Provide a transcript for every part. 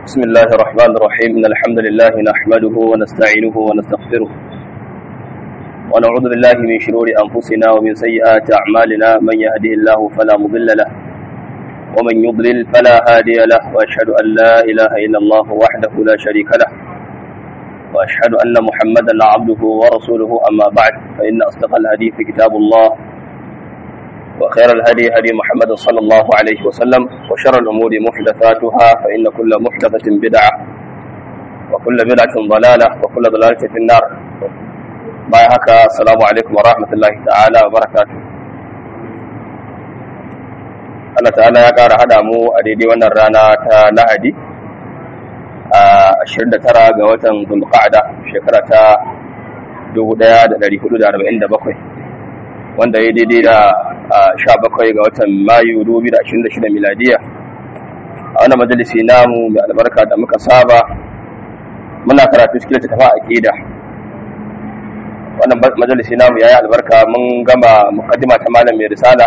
بسم الله الرحمن الرحيم إن الحمد لله نحمده ونستعينه ونستغفره ونعوذ بالله من شرور أنفسنا ومن سيئات أعمالنا من يهده الله فلا مضل له ومن يضلل فلا هادي له وأشهد أن لا إله إلا الله وحده لا شريك له وأشهد أن محمدا عبده ورسوله أما بعد فإن أصدق الحديث كتاب الله وخير الهدي هدي محمد صلى الله عليه وسلم وشر الأمور محدثاتها فإن كل محدثة بدعة وكل بدعة ضلالة وكل ضلالة في النار باي هكا السلام عليكم ورحمة الله تعالى وبركاته Allah ta'ala ya ƙara haɗa mu a daidai wannan rana ta Lahadi a 29 ga watan Zulqa'ada shekara ta 1447 wanda ya daidai da sha bakwai ga watan mayu 2026 miladiya a wani majalisi namu mai albarka da muka saba muna karatu cikin littattafa a ƙida wannan majalisi namu ya yi albarka mun gama mukaddima ta malam mai risala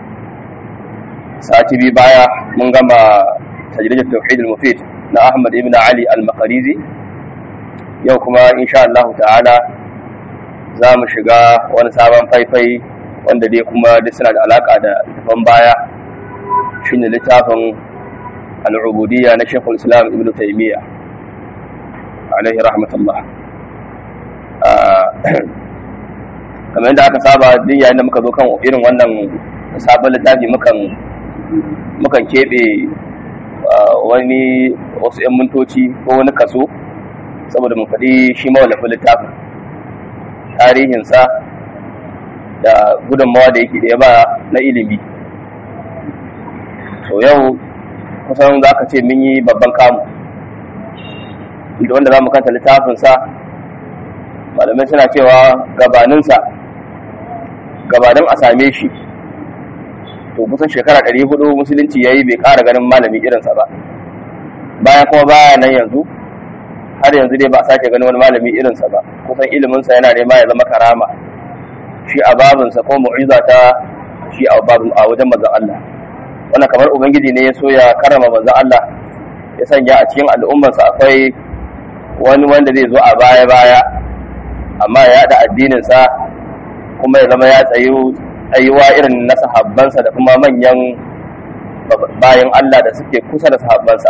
sati biyu baya mun gama tajrijat tauhid al-mufid na ahmad ibn ali al-maqarizi yau kuma insha Allah ta'ala za mu shiga wani sabon faifai wanda dai kuma duk suna da alaka da littafin baya shine littafin al'ubudiyya na Sheikhul Islam Ibn Taymiyyah alaihi rahmatullah kamar yadda aka saba duk yayin da muka zo kan irin wannan sabon littafi mukan mukan keɓe wani wasu 'yan mintoci ko wani kaso saboda mu faɗi shi mawallafin littafin tarihinsa da gudunmawa da yake ɗaya ba na ilimi so yau kusan za ka ce mun yi babban kamu da wanda za mu kanta littafinsa malamai suna cewa gabaninsa gabanin a same shi to kusan shekara 400 musulunci ya yi bai ƙara ganin malami irinsa ba bayan kuma baya nan yanzu har yanzu dai ba a sake ganin wani malami irinsa ba kusan iliminsa yana nema ya zama karama shi a babinsa ko mu'iza ta shi a babin a wajen manzon Allah wannan kamar ubangiji ne ya so ya karama manzon Allah ya sanya a cikin al'ummarsa akwai wani wanda zai zo a baya baya amma ya da addinin sa kuma ya zama ya tsayu tsayuwa irin na sahabbansa da kuma manyan bayan Allah da suke kusa da sahabbansa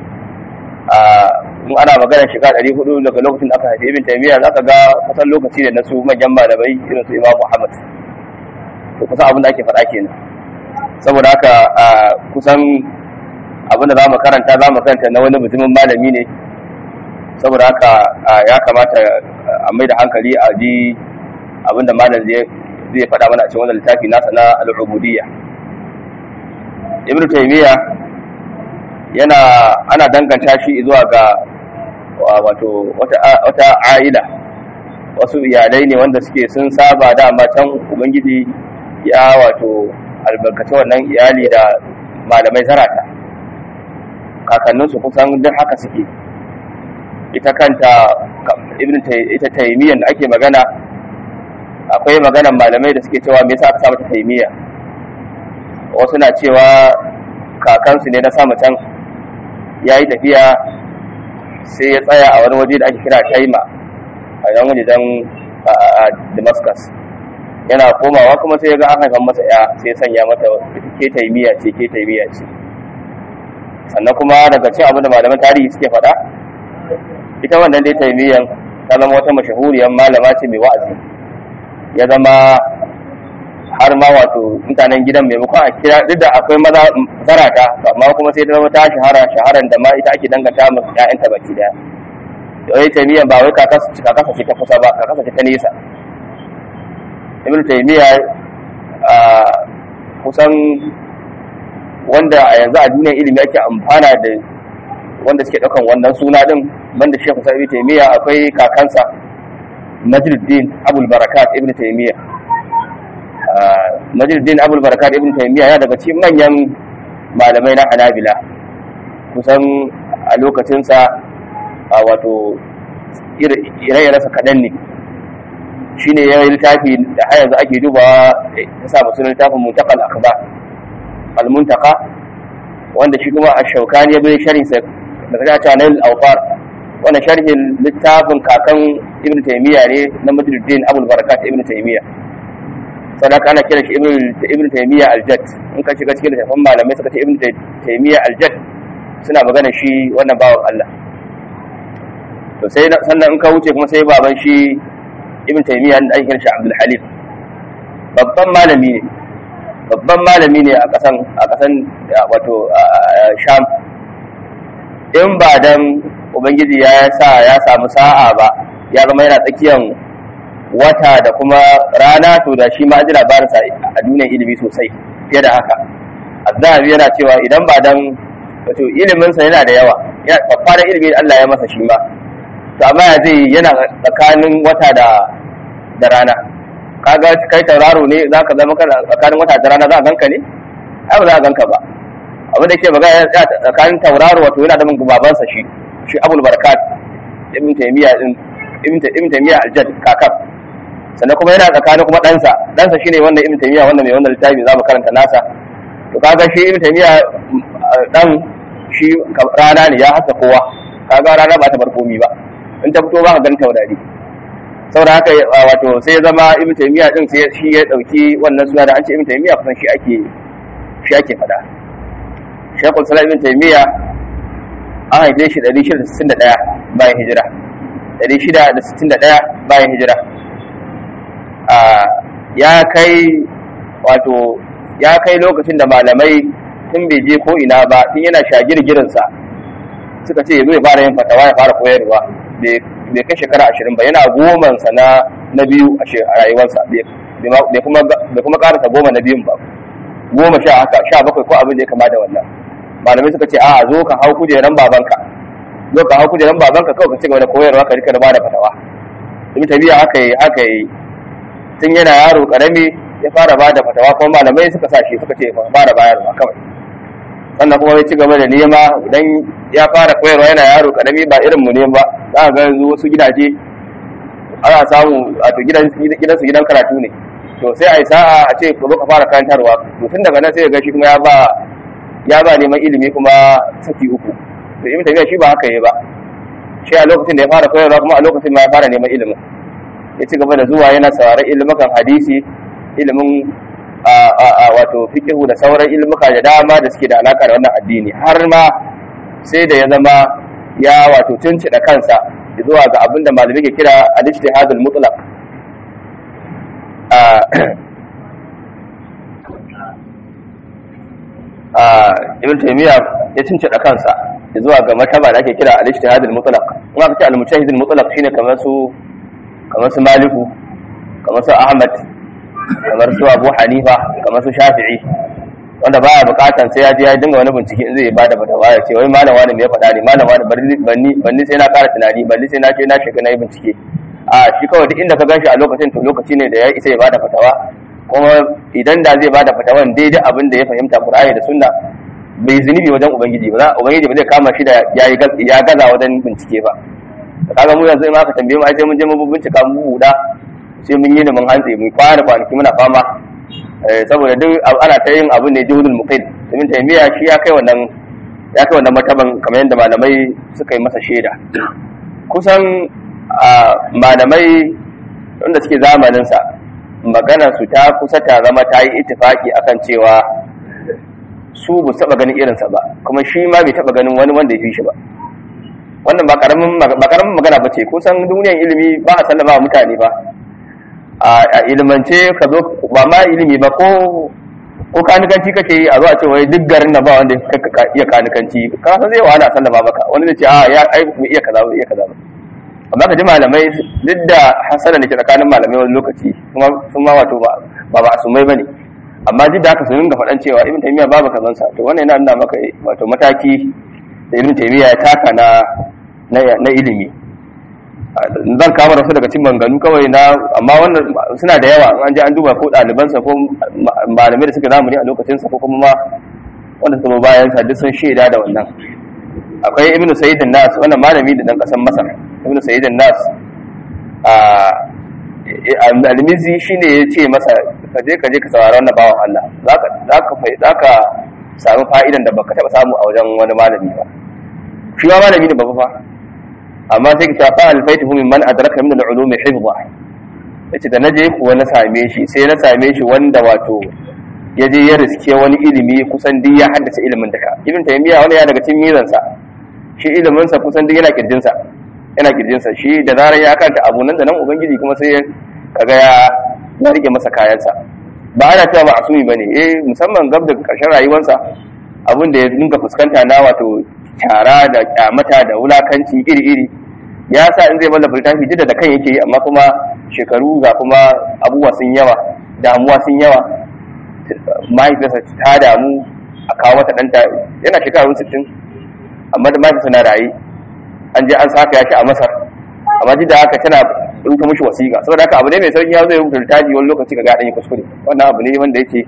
in ana magana shekara ɗari hudu daga lokacin da aka haifi ibn taymiya za ka ga kusan lokaci da na su manyan malamai irin su imam muhammad to kusan abin da ake faɗa kenan saboda haka kusan abin da za mu karanta za mu karanta na wani mutumin malami ne saboda haka ya kamata a mai da hankali a ji abin da malam zai faɗa mana a cikin wannan littafi nasa na al'ubudiyya ibn taymiya yana ana danganta shi zuwa ga wato wata aila wasu iyalai ne wanda suke sun saba dama can ubangiji ya wato albarkaci wannan iyali da malamai zarata kakanninsu kusan duk haka suke ita kanta ita taimiyyar da ake magana akwai maganan malamai da suke cewa me yasa aka sa mata taimiyya wasu na cewa kakansu ne na sama can ya yi tafiya sai ya tsaya a wani waje da ake kira taima a yan wajen damascus yana komawa kuma sai ya ga an haifan masa ya sai sanya mata ke taimiya ce ke taimiya ce sannan kuma daga cin abin da malaman tarihi suke faɗa ita wannan dai taimiyan ta zama wata mashahuriyar malama ce mai wa'azi ya zama har ma wato mutanen gidan maimakon a kira duk da akwai maza zarata amma kuma sai ta zama ta shahara shaharan da ma ita ake danganta ma ƴaƴanta baki daya da wai taymiya ba wai kakasa ce kakasa ce ta kusa ba kakasa ce ta nesa ibnu taymiya a kusan wanda a yanzu a duniyar ilimi ake amfana da wanda suke ɗaukan wannan suna din banda shekhu sa ibnu taymiya akwai kakansa najruddin abul barakat ibnu taymiya Najiruddin Abul Barakat Ibn Taymiyyah ya daga cikin manyan malamai na Hanabila kusan a lokacinsa a wato ire-irensa kaɗan ne shi ne ya yi littafi da har yanzu ake dubawa ta sa musu littafin muntakal akhbar al-muntaka wanda shi kuma a shaukani ya bai sharin sa daga ta cewa nail awfar wannan sharhin littafin kakan ibn taymiya ne na madruddin abul barakat ibn taymiya sadaka ana kira shi ibn taymiya aljad in ka shiga cikin littafin malamai suka ce ibn taymiya aljad suna magana shi wannan bawan Allah to sai sannan in ka wuce kuma sai baban shi ibn taymiya da ake shi abdul halim babban malami ne babban malami ne a kasan a kasan wato sham in ba dan ubangiji ya sa ya samu sa'a ba ya zama yana tsakiyan wata da kuma rana to da shi ma ji labarinsa a duniyar ilimi sosai fiye da haka azzabi yana cewa idan ba dan wato iliminsa yana da yawa babban ilimi Allah ya masa shi ma to amma ya zai yana tsakanin wata da da rana kaga kai tauraro ne za ka zama kana tsakanin wata da rana za a ganka ne ai ba za a ganka ba abin da ke magana ya tsakanin tauraro wato yana da min babansa shi shi abul barakat ibn taymiya din ibn taymiya aljad kakab sannan kuma yana tsakanin kuma ɗansa ɗansa shine wannan ibn taymiya wannan mai wannan littafi za mu karanta nasa to kaga shi ibn taymiya dan shi rana ne ya hasa kowa kaga rana ba ta bar komi ba in ta fito ba ka ganin taurari saboda haka wato sai ya zama ibn taymiya din sai shi ya dauki wannan suna da an ce ibn taymiya kusan shi ake shi ake fada shaykhul salam ibn taymiya an haife shi 661 bayan hijira 661 bayan hijira ya kai wato ya kai lokacin da malamai tun bai je ko ina ba tun yana shagirgirinsa suka ce zai fara yin fatawa ya fara koyarwa bai kai shekara ashirin ba yana gomansa na na biyu a rayuwarsa bai kuma karasa goma na biyun ba goma sha haka sha bakwai ko abin da ya kama da wannan malamai suka ce a zo ka hau kujeran babanka zo ka hau kujeran babanka kawai ka ci gaba da koyarwa ka rika da bada fatawa ibn tabiya haka yi haka yi tun yana yaro karami ya fara bada fatawa kuma malamai suka sa shi suka ce fara bayarwa kawai sannan kuma ya ci gaba da nema idan ya fara koyarwa yana yaro karami ba irin mu ne ba za ka ga yanzu wasu gidaje ana samu wato gidan gidansu gidan karatu ne to sai a yi sa'a a ce ka zo ka fara karantarwa to tun daga nan sai ga shi kuma ya ba ya ba neman ilimi kuma saki uku to ibn tabiya shi ba haka yi ba shi a lokacin da ya fara koyarwa kuma a lokacin ma ya fara neman ilimin ya ci gaba da zuwa yana sauraron ilimukan hadisi ilimin wato fiqhu da sauran ilmuka da dama da suke da alaka da wannan addini har ma sai da ya zama ya wato tuncida kansa zuwa ga abin da malamai ke kira al-ijtihadul mutlaq ibn taymiya ya tuncida kansa zuwa ga mataba da ake kira al-ijtihadul mutlaq in aka ce al-mujtahidul mutlaq shine kamar su kamar su maliku kamar su ahmad kamar su abu hanifa kamar su shafi'i wanda baya bukatan sai ya je ya dinga wani bincike in zai bada fatawa ya ce wai malam wani me ya faɗa ne malam wani banni banni sai na ƙara tunani banni sai na ce na shiga na yi bincike a shi kawai duk inda ka ganshi a lokacin to lokaci ne da ya isa ya bada fatawa kuma idan da zai bada fatawan daidai abin da ya fahimta qur'ani da sunna bai zunubi wajen ubangiji ba ubangiji ba zai kama shi da ya gaza wajen bincike ba kaga mu yanzu in aka tambaye mu ai sai mun je mun bincika mu buɗa sai mun yi da mun hantsi mun kwana kwanaki muna fama saboda duk ana ta yin abu ne juhudul muqil domin taimiya shi ya kai wannan ya kai wannan martaban kamar yadda malamai suka yi masa shaida kusan malamai wanda suke zamanin sa magana su ta kusa ta zama ta yi ittifaki akan cewa su ba taba ganin irinsa ba kuma shi ma bai taba ganin wani wanda ya fi shi ba wannan ba karamin magana ba ce kusan duniyan ilimi ba a sallama wa mutane ba a ilimance ka zo ba ma ilimi ba ko ko kanikanci kake yi a zo a ce wai duk garin na ba wanda ka iya kanikanci ka san zai wahala sallama maka wani zai ce a ya ai mu iya kaza mu iya kaza amma ka ji malamai duk da hasala da ke tsakanin malamai wani lokaci kuma sun ma wato ba ba asumai bane amma duk da haka su dinga faɗan cewa ibn taymiya babu kazan sa to wannan yana nuna maka wato mataki da ibn taymiya ya taka na na ilimi zan kama da su daga cikin manganu kawai na amma wannan suna da yawa an je an duba ko ɗalibansa ko malamai da suka zamani a lokacinsa ko kuma ma wanda suka bayan sa duk sun shaida da wannan akwai ibnu sayyidin nas wannan malami da dan kasan masar ibnu sayyidin nas a almizi shine ya ce masa ka je ka je ka saurari wannan bawan Allah zaka zaka zaka samu fa'idan da baka taba samu a wajen wani malami ba shi ma malami ne babba fa amma sai ka fa alfaituhu min man adraka min al-ulum hifdha yace da naje kuwa na same shi sai na same shi wanda wato ya je ya riske wani ilimi kusan duk ya haddace ilimin duka ibn taymiya wani ya daga cikin mizansa shi ilimin sa kusan duk yana kirjin sa yana kirjin sa shi da zarar ya kanta abu nan da nan ubangiji kuma sai kaga ya ya rike masa kayansa ba ana cewa ba asumi bane eh musamman gab da karshen rayuwarsa abin da ya dinga fuskanta na wato tara da kyamata da wulakanci iri-iri ya sa in zai balla littafi duk da kan yake yi amma kuma shekaru ga kuma abubuwa sun yawa damuwa sun yawa mahaifiyarsa ta damu a kawo mata ɗanta yana shekarun sittin amma da mahaifiyarsa na raye an je an saka ya shi a masar amma duk da haka tana rubuta mushi wasiƙa saboda haka abu ne mai sauki ya zo ya rubuta littafi wani lokaci ga gaɗan ya kuskure wannan abu ne wanda yake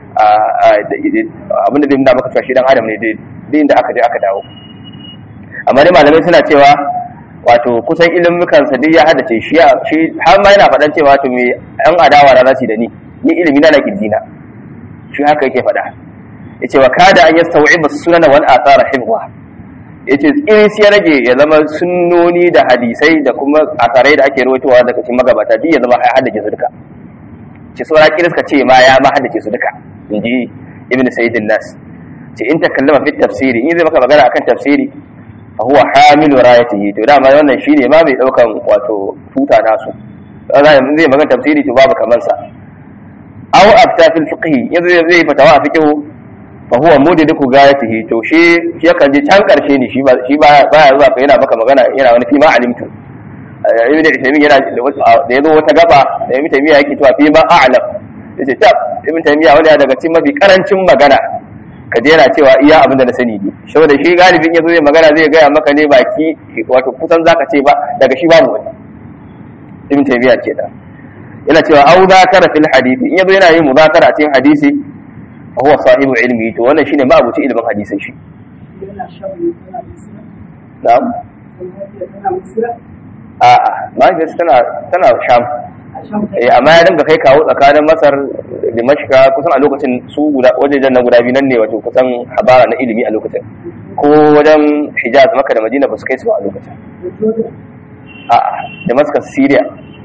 abin da zai nuna maka cewa shi dan adam ne dai inda aka je aka dawo amma dai malamai suna cewa wato kusan ilimukan sa duk ya haddace shi har ma yana faɗan cewa to me an adawa na zasu da ni ni ilimi na na kirjina shi haka yake faɗa yace wa kada an yastawi'ib as-sunan wal athara hifdha yace iris ya rage ya zama sunnoni da hadisai da kuma asarai da ake rawaitowa daga cikin magabata duk ya zama ya haddace su duka ce saura kiris ka ce ma ya ma haddace su duka inji ibn sayyid nas ce in takallama fi tafsiri in zai maka magana akan tafsiri fa huwa hamilu rayatihi to dama wannan shine ma mai daukan wato tuta nasu zai magana tafsiri to babu kaman sa aw afta fil fiqh yanzu zai fatawa a fiqh fa huwa mudidiku gayatihi to shi shi yakan je can karshe ne shi ba shi ba baya zuwa kai yana maka magana yana wani fi ma alimtu ibn taymiyyah yana da yazo wata gaba da ibn taymiyyah yake cewa fi ma a'lam yace tab ibn taymiyyah wani daga cikin mafi karancin magana ka je yana cewa iya abin da na sani ne saboda shi galibin yazo zai magana zai gaya maka ne baki wato kusan zaka ce ba daga shi babu wani ibn taymiyyah ke da yana cewa au zakara fil hadisi in yazo yana yin muzakara a cikin hadisi fa huwa sahibu ilmi to wannan shine ma abuci ilimin hadisin shi na'am a'a mahaifiyarsa tana tana sham eh amma ya dinga kai kawo tsakanin masar da mashika kusan a lokacin su guda wajejen na guda biyu nan ne wato kusan habara na ilimi a lokacin ko wajen hijaz maka da madina ba su kai su a lokacin a'a damascus syria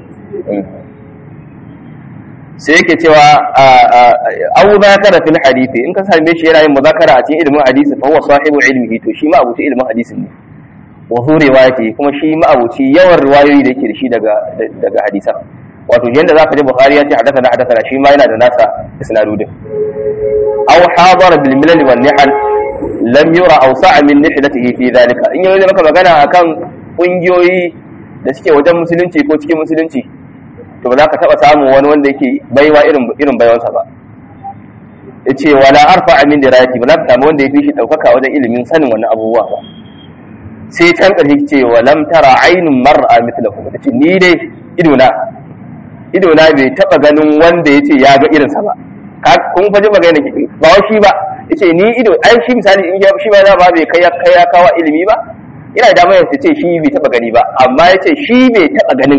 sai yake cewa abu zakara fil hadisi in ka same shi yana yin muzakara a cikin ilimin hadisi fa huwa sahibu ilmihi to shi ma abuci ilimin hadisin ne wa hu riwayati kuma shi ma abuci yawan riwayoyi da yake da shi daga daga hadisan wato yanda zaka ji bukhari ya ce hadathana hadathana shi ma yana da nasa isnadudin aw hadara bil milal wan nihal lam yura awsa'a min nihlatihi fi dhalika in yayi maka magana akan kungiyoyi da suke wajen musulunci ko cikin musulunci to ba za ka taba samun wani wanda yake baiwa irin irin baiwansa ba yace wala arfa min dirayati ba za ka samu wanda ya fi shi daukaka wajen ilimin sanin wannan abubuwa ba sai can ƙarshe ce wa lam tara ainun mar'a mithlahu tace ni dai ido na ido na bai taba ganin wanda yace ya ga irinsa ba kun faji magana ba wa shi ba yace ni ido ai shi misali in shi ba ba bai kai kai ya kawo ilimi ba ina da mai ce shi bai taba gani ba amma yace shi bai taba ganin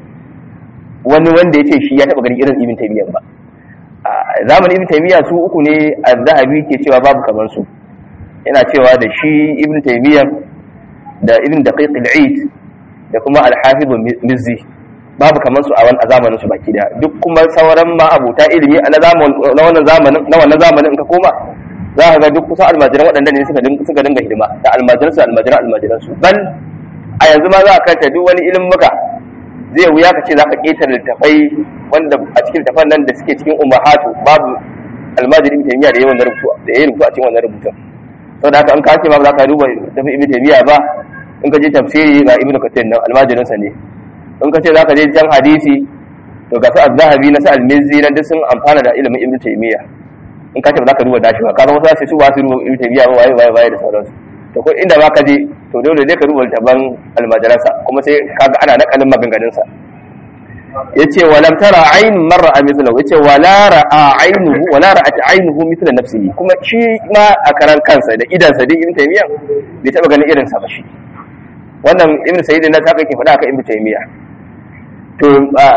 wani wanda yace shi ya taba ganin irin ibn taymiyyah ba zamanin ibn taymiyyah su uku ne az-zahabi ke cewa babu kamar su yana cewa da shi ibn taymiyyah da ibn daqiq al-eid da kuma al-hafiz mizzi babu kamar su a wannan zamanin su baki daya duk kuma sauran ma abuta ilimi a na wannan zamanin na wannan zamanin in ka koma za ka ga duk kusan almajiran waɗanda ne suka dinga suka dinga hidima da almajiran su almajiran almajiran su bal a yanzu ma za ka kanta duk wani ilimin muka zai wuya ka ce za ka ƙetare littafai wanda a cikin littafan nan da suke cikin umahatu babu almajirin taymiya da yawan rubutu da yayin rubutu a cikin wannan rubutun saboda haka an ka ce ma za ka duba tafi ibn taymiya ba in ka je tafsiri ga ibn kathir nan almajirin sa ne in ka ce za ka je jan hadisi to ga su az-zahabi na su al-mizzi nan duk sun amfana da ilimin ibn taymiya in ka ce ba za ka duba dashi ba ka zama sai su ba su duba ibn taymiya ba waye waye waye da sauransu to ko inda ba ka je to dole ne ka duba taban almajiransa kuma sai kaga ana nakalin maganganun sa yace walam tara ayn marra mithlahu yace wala ra'a aynuhu wala ra'at aynuhu mithla nafsihi kuma shi ma a karan kansa da idan sa dai ibn taymiya bai taba ganin irin sa ba shi wannan ibn sayyid na haka yake faɗa aka ibn taymiya to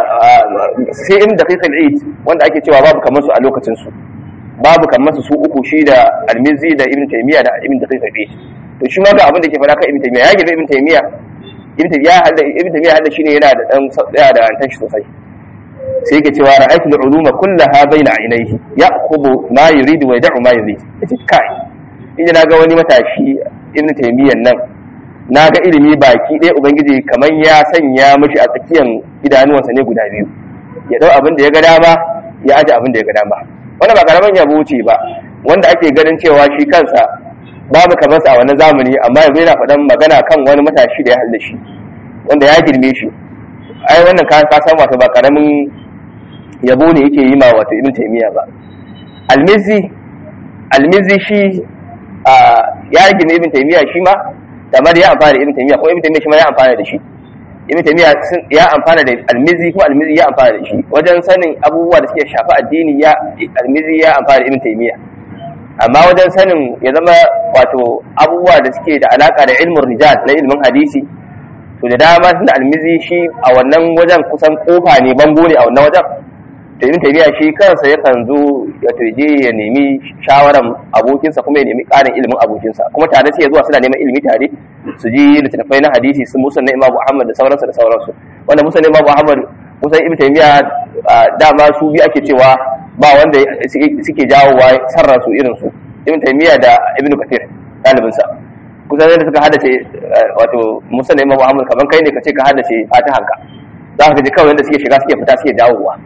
sai ibn daqiq al-eid wanda ake cewa babu kamar su a lokacin su babu kamar su su uku shi da al-mizzi da ibn taymiya da ibn daqiq al-eid to shi ma ga abin da ke faɗa kan ibn taymiya ya girbe ibn taymiya ibn taymiya hadda ibn taymiya hadda shine yana da dan tsaya da rantan shi sosai sai yake cewa ra'aytu al-uluma kullaha bayna aynayhi ya'khudhu ma yuridu wa yad'u ma yurid yace kai inda naga wani matashi ibn taymiya nan naga ilimi baki ɗaya ubangiji kamar ya sanya mishi a tsakiyan idanuwansa ne guda biyu ya dau abin da ya ga dama ya aje abin da ya ga dama wannan ba karaman yabo ce ba wanda ake ganin cewa shi kansa babu kamar sa a wannan zamani amma yanzu yana faɗan magana kan wani matashi da ya halda shi wanda ya girme shi ai wannan ka ka san wato ba karamin yabo ne yake yi ma wato ibn taymiya ba almizi almizi shi a ya girme ibn taymiya shi ma kamar ya amfana da ibn taymiya ko ibn taymiya shi ma ya amfana da shi ibn taymiya ya amfana da almizi ko almizi ya amfana da shi wajen sanin abubuwa da suke shafi addini ya almizi ya amfana da ibn taymiya amma wajen sanin ya zama wato abubuwa da suke da alaka da ilmin rijal na ilmin hadisi to da dama tunda almizi shi a wannan wajen kusan kofa ne bango ne a wannan wajen to ibn taymiya shi kansa yakan zo ya turje ya nemi shawaran abokinsa kuma ya nemi ƙarin ilimin abokinsa kuma tare sai zuwa suna neman ilimi tare su ji littattafai na hadisi su musan na imamu ahmad da sauransu da sauransu wanda musan na imamu ahmad kusan ibn taymiya dama su bi ake cewa ba wanda suke jawowa sarra su irin su ibn taymiya da ibn kathir ɗalibinsa kusan yadda suka haddace wato musan na imamu ahmad kaman kai ne ka ce ka haddace fatihanka za ka ji kawai yadda suke shiga suke fita suke dawowa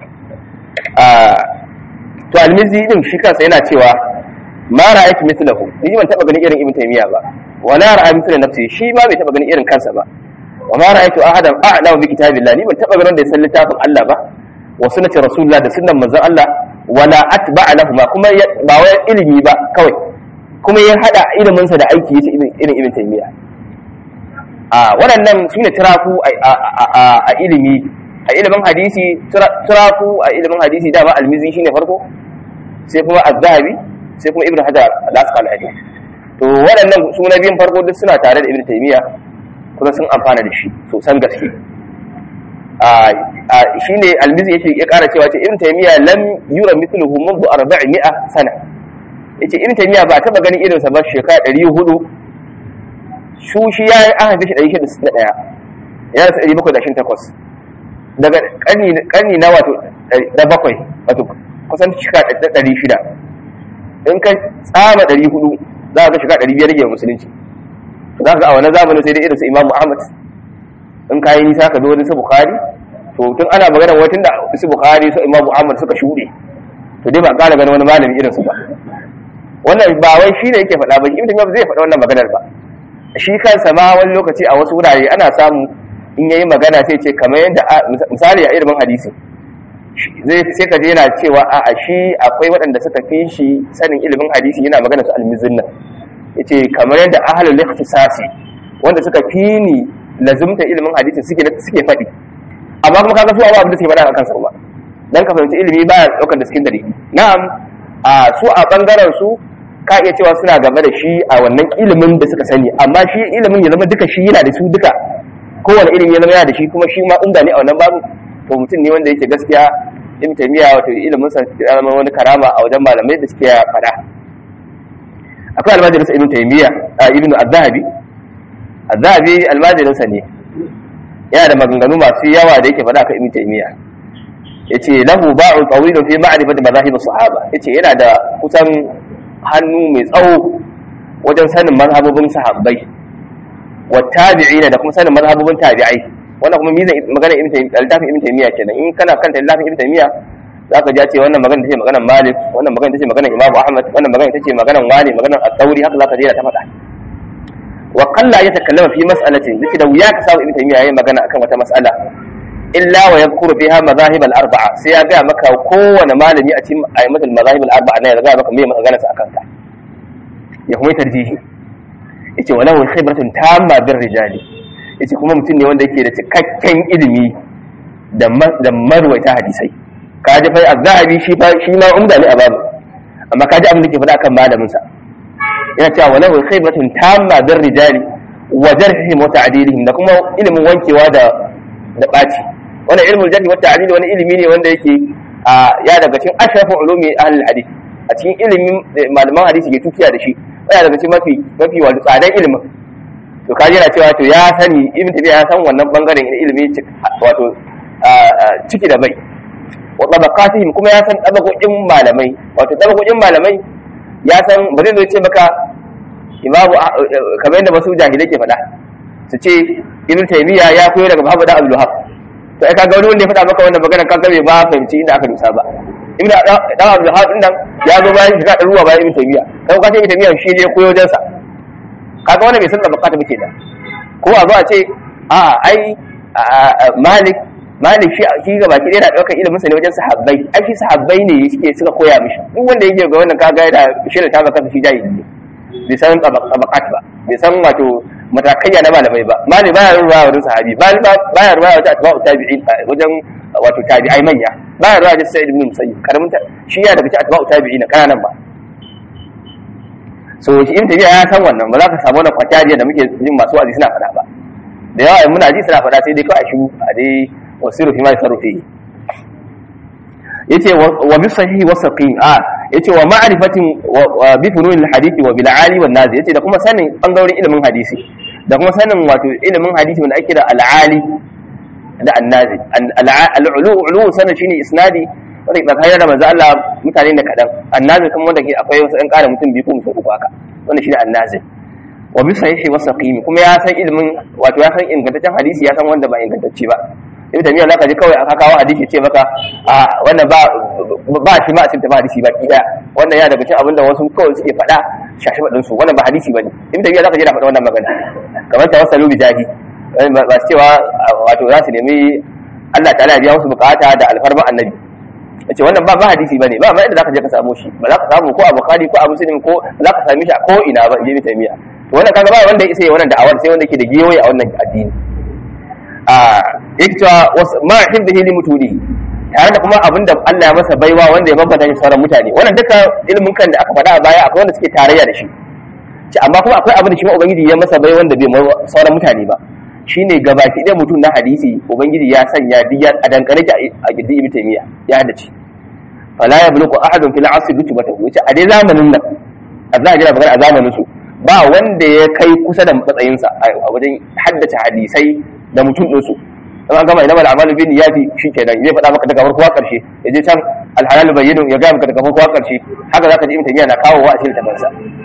to almizi din shi kansa yana cewa ma ra'aytu mithlahu ni ban taba ganin irin ibn taymiya ba wa la ra'a mithla nafsi shi ma bai taba ganin irin kansa ba wa ma ra'aytu ahadan a'lamu bi kitabillah ni ban taba ganin da ya san littafin Allah ba wa sunnati rasulullah da sunnan manzon Allah wala atba'a lahuma kuma ba wai ilimi ba kawai kuma ya hada ilimin sa da aiki yace irin ibn taymiya a waɗannan sune tirafu a ilimi a ilimin hadisi turafu a ilimin hadisi dama almizi shine farko sai kuma az-zahabi sai kuma ibnu hajar al-asqalani to waɗannan su na biyun farko duk suna tare da ibnu taymiya kuma sun amfana da shi sosan gaske a shine almizi yake ya ƙara cewa ce ibnu taymiya lam yura mithluhu منذ 400 sana yace ibnu taymiya ba taba ganin irinsa ba shekara 400 shu shi ya yi aka shi 661 ya rasa 728 daga karni na wato da bakwai wato kusan shika da ɗari shida in ka tsama ɗari hudu za ka shiga ɗari biyar rage musulunci za ka ga a wani zamanin sai dai irin su imam muhammad in ka yi nisa ka zo wani su bukhari to tun ana magana wai tun da su bukhari su imam muhammad suka shuɗe to dai ba ƙara ganin wani malami irin su ba wannan ba wai shi ne yake faɗa ba ibn taymiyyah zai faɗa wannan maganar ba shi kansa ma wani lokaci a wasu wurare ana samu in yayi magana sai ce kamar yadda misali a ilimin hadisi zai sai ka je yana cewa a a shi akwai waɗanda suka fi shi sanin ilimin hadisi yana magana su almizin nan yace kamar yadda ahlul ikhtisasi wanda suka fi ni lazumta ilimin hadisi suke suke faɗi amma kuma kaga su abin da suke faɗa a kansa kuma dan ka fahimci ilimi baya daukar da cikin dalili na'am a su a bangaren su ka iya cewa suna game da shi a wannan ilimin da suka sani amma shi ilimin ya zama duka shi yana da su duka kowane ilimi ya zama yana da shi kuma shi ma inda ne a wannan babu to mutum ne wanda yake gaskiya ibn taymiya wato ilimin sa ya zama wani karama a wajen malamai da suke fada akwai almajirin sa ibn taymiya ibn az-zahabi az-zahabi almajirin sa ne yana da maganganu masu yawa da yake fada kan ibn taymiya yace lahu ba'u tawilun fi ma'rifati madahib as-sahaba yace yana da kusan hannu mai tsawo wajen sanin mazhabobin sahabbai wa tabi'ina da kuma sanin mazhabobin tabi'ai wannan kuma mizan magana ibn taymiya littafin ibn taymiya kenan in kana kanta littafin ibn taymiya zaka ji ce wannan magana tace maganar malik wannan magana tace maganar imam ahmad wannan magana tace maganar wani maganar at-tawri haka zaka je ta faɗa wa qalla yatakallama fi mas'alatin dake da wuya ka samu ibn taymiya yayin magana akan wata mas'ala illa wa yadhkuru fiha madahib al-arba'a sai ya ga maka kowane malami a cikin ayyatul madahib al-arba'a ne ya ga maka me magana sa akan ta ya kuma tarjihi yace walahu khibratun tamma bir rijali yace kuma mutum ne wanda yake da cikakken ilimi da da marwaita hadisai kaji fa az-zahabi shi fa shi ma umda ne a babu amma kaji abin da ke faɗa kan malamin sa yana cewa walahu khibratun tamma bir rijali wa jarhihim wa ta'dilihim da kuma ilimin wankewa da da baci wannan ilmul jarh wa ta'dil wani ilimi ne wanda yake ya daga cikin ashrafin ulumi ahlul hadith a cikin ilimin malaman hadisi ke tukiya da shi yana daga cikin mafi mafi wato tsadan ilimin to kaji yana cewa to ya sani ibn tabi'a ya san wannan bangaren ilimi wato ciki da bai wa tabaqatihim kuma ya san tabaqokin malamai wato tabaqokin malamai ya san ba zai zo ce maka imamu kamar yadda wasu jahilai ke faɗa su ce ibn taymiya ya koyo daga muhammad abdul wahab to ai kaga wani wanda ya faɗa maka wannan magana kaga bai ba fahimci inda aka dusa ba ibn dan abdul wahab din nan ya zo bayan shiga da ruwa bayan ibn taymiya kai ka ce ibn taymiya shi ne koyo jansa kaga wannan bai san tabaqat ba kenan ko a zo a ce a ai malik malik shi shi ga baki yana daukar ilimin sa ne wajen sahabbai ai shi sahabbai ne suke suka koya mishi duk wanda yake ga wannan kaga yana shirin ta baka shi jahili ne bai san tabakat ba bai san wato matakaiya na malamai ba mali baya ruwa wajen sahabi mali baya ruwa wajen atba'u tabi'in wajen wato tabi'ai manya baya ruwa wajen sa'id ibn musayyib karamin shi ya daga cikin atba'u tabi'in kananan ba so shi in tabi'a ya san wannan ba za ka samu wannan kwatariya da muke jin masu wa'azi suna faɗa ba da yawa muna ji suna faɗa sai dai kawai shiru a dai wasiru fi ma yasarufi yace wa bi sahihi wa saqim a yace wa ma'rifatin bi funun al-hadith wa bil ali wan nazi yace da kuma sanin bangarorin ilimin hadisi da kuma sanin wato ilimin hadisi wanda ake da al-ali da an-nazi al-ulu ulu sanin shine isnadi wanda ke tsakanin da manzo Allah mutane da kadan an-nazi kuma wanda ke akwai wasu ɗan ƙara mutum biyu ko mutum uku haka wanda shine an-nazi wa bi sahihi wa saqim kuma ya san ilimin wato ya san ingantaccen hadisi ya san wanda ba ingantacce ba ibn tamiya zaka ji kawai aka kawo hadisi ce maka a wannan ba ba shi ma a cikin hadisi ba ki daya wannan ya daga cikin abin da wasu kawai suke faɗa shashi faɗin su wannan ba hadisi bane ibn tamiya zaka ji na faɗa wannan magana kamar tawassalu bi jahi ba su cewa wato za su nemi Allah ta'ala ya biya musu bukata da alfarma annabi yace wannan ba ba hadisi bane ba ma inda zaka je ka samu shi ba za ka samu ko a bukhari ko a muslim ko za ka same shi a ko ina ba ibn tamiya to wannan kaga ba wanda ya isa wannan da'awar sai wanda ke da giyoyi a wannan addini a yake cewa ma hibbihi li mutudi tare da kuma abin da Allah ya masa baiwa wanda ya bambanta shi sauran mutane wannan duka ilimin kan da aka faɗa a baya akwai wanda suke tarayya da shi ce amma kuma akwai abin da shi ma ubangiji ya masa bai wanda bai sauran mutane ba shine gabaki ɗaya mutum na hadisi ubangiji ya sanya diya a dankare ki a gidi ibn taymiya ya hadace fala yabluqu ahadun fil asr rutubatahu yace a dai zamanin nan a zahiri magana a zamanin su ba wanda ya kai kusa da matsayinsa a wajen haddace hadisai da mutum ɗinsu in an gama inama al'amalu bin yafi shi kenan zai faɗa maka daga farko ƙarshe ya je can alhalal bayyinu ya gaya maka daga farko ƙarshe haka zaka ji imtaniya na kawo wa a cikin tabansa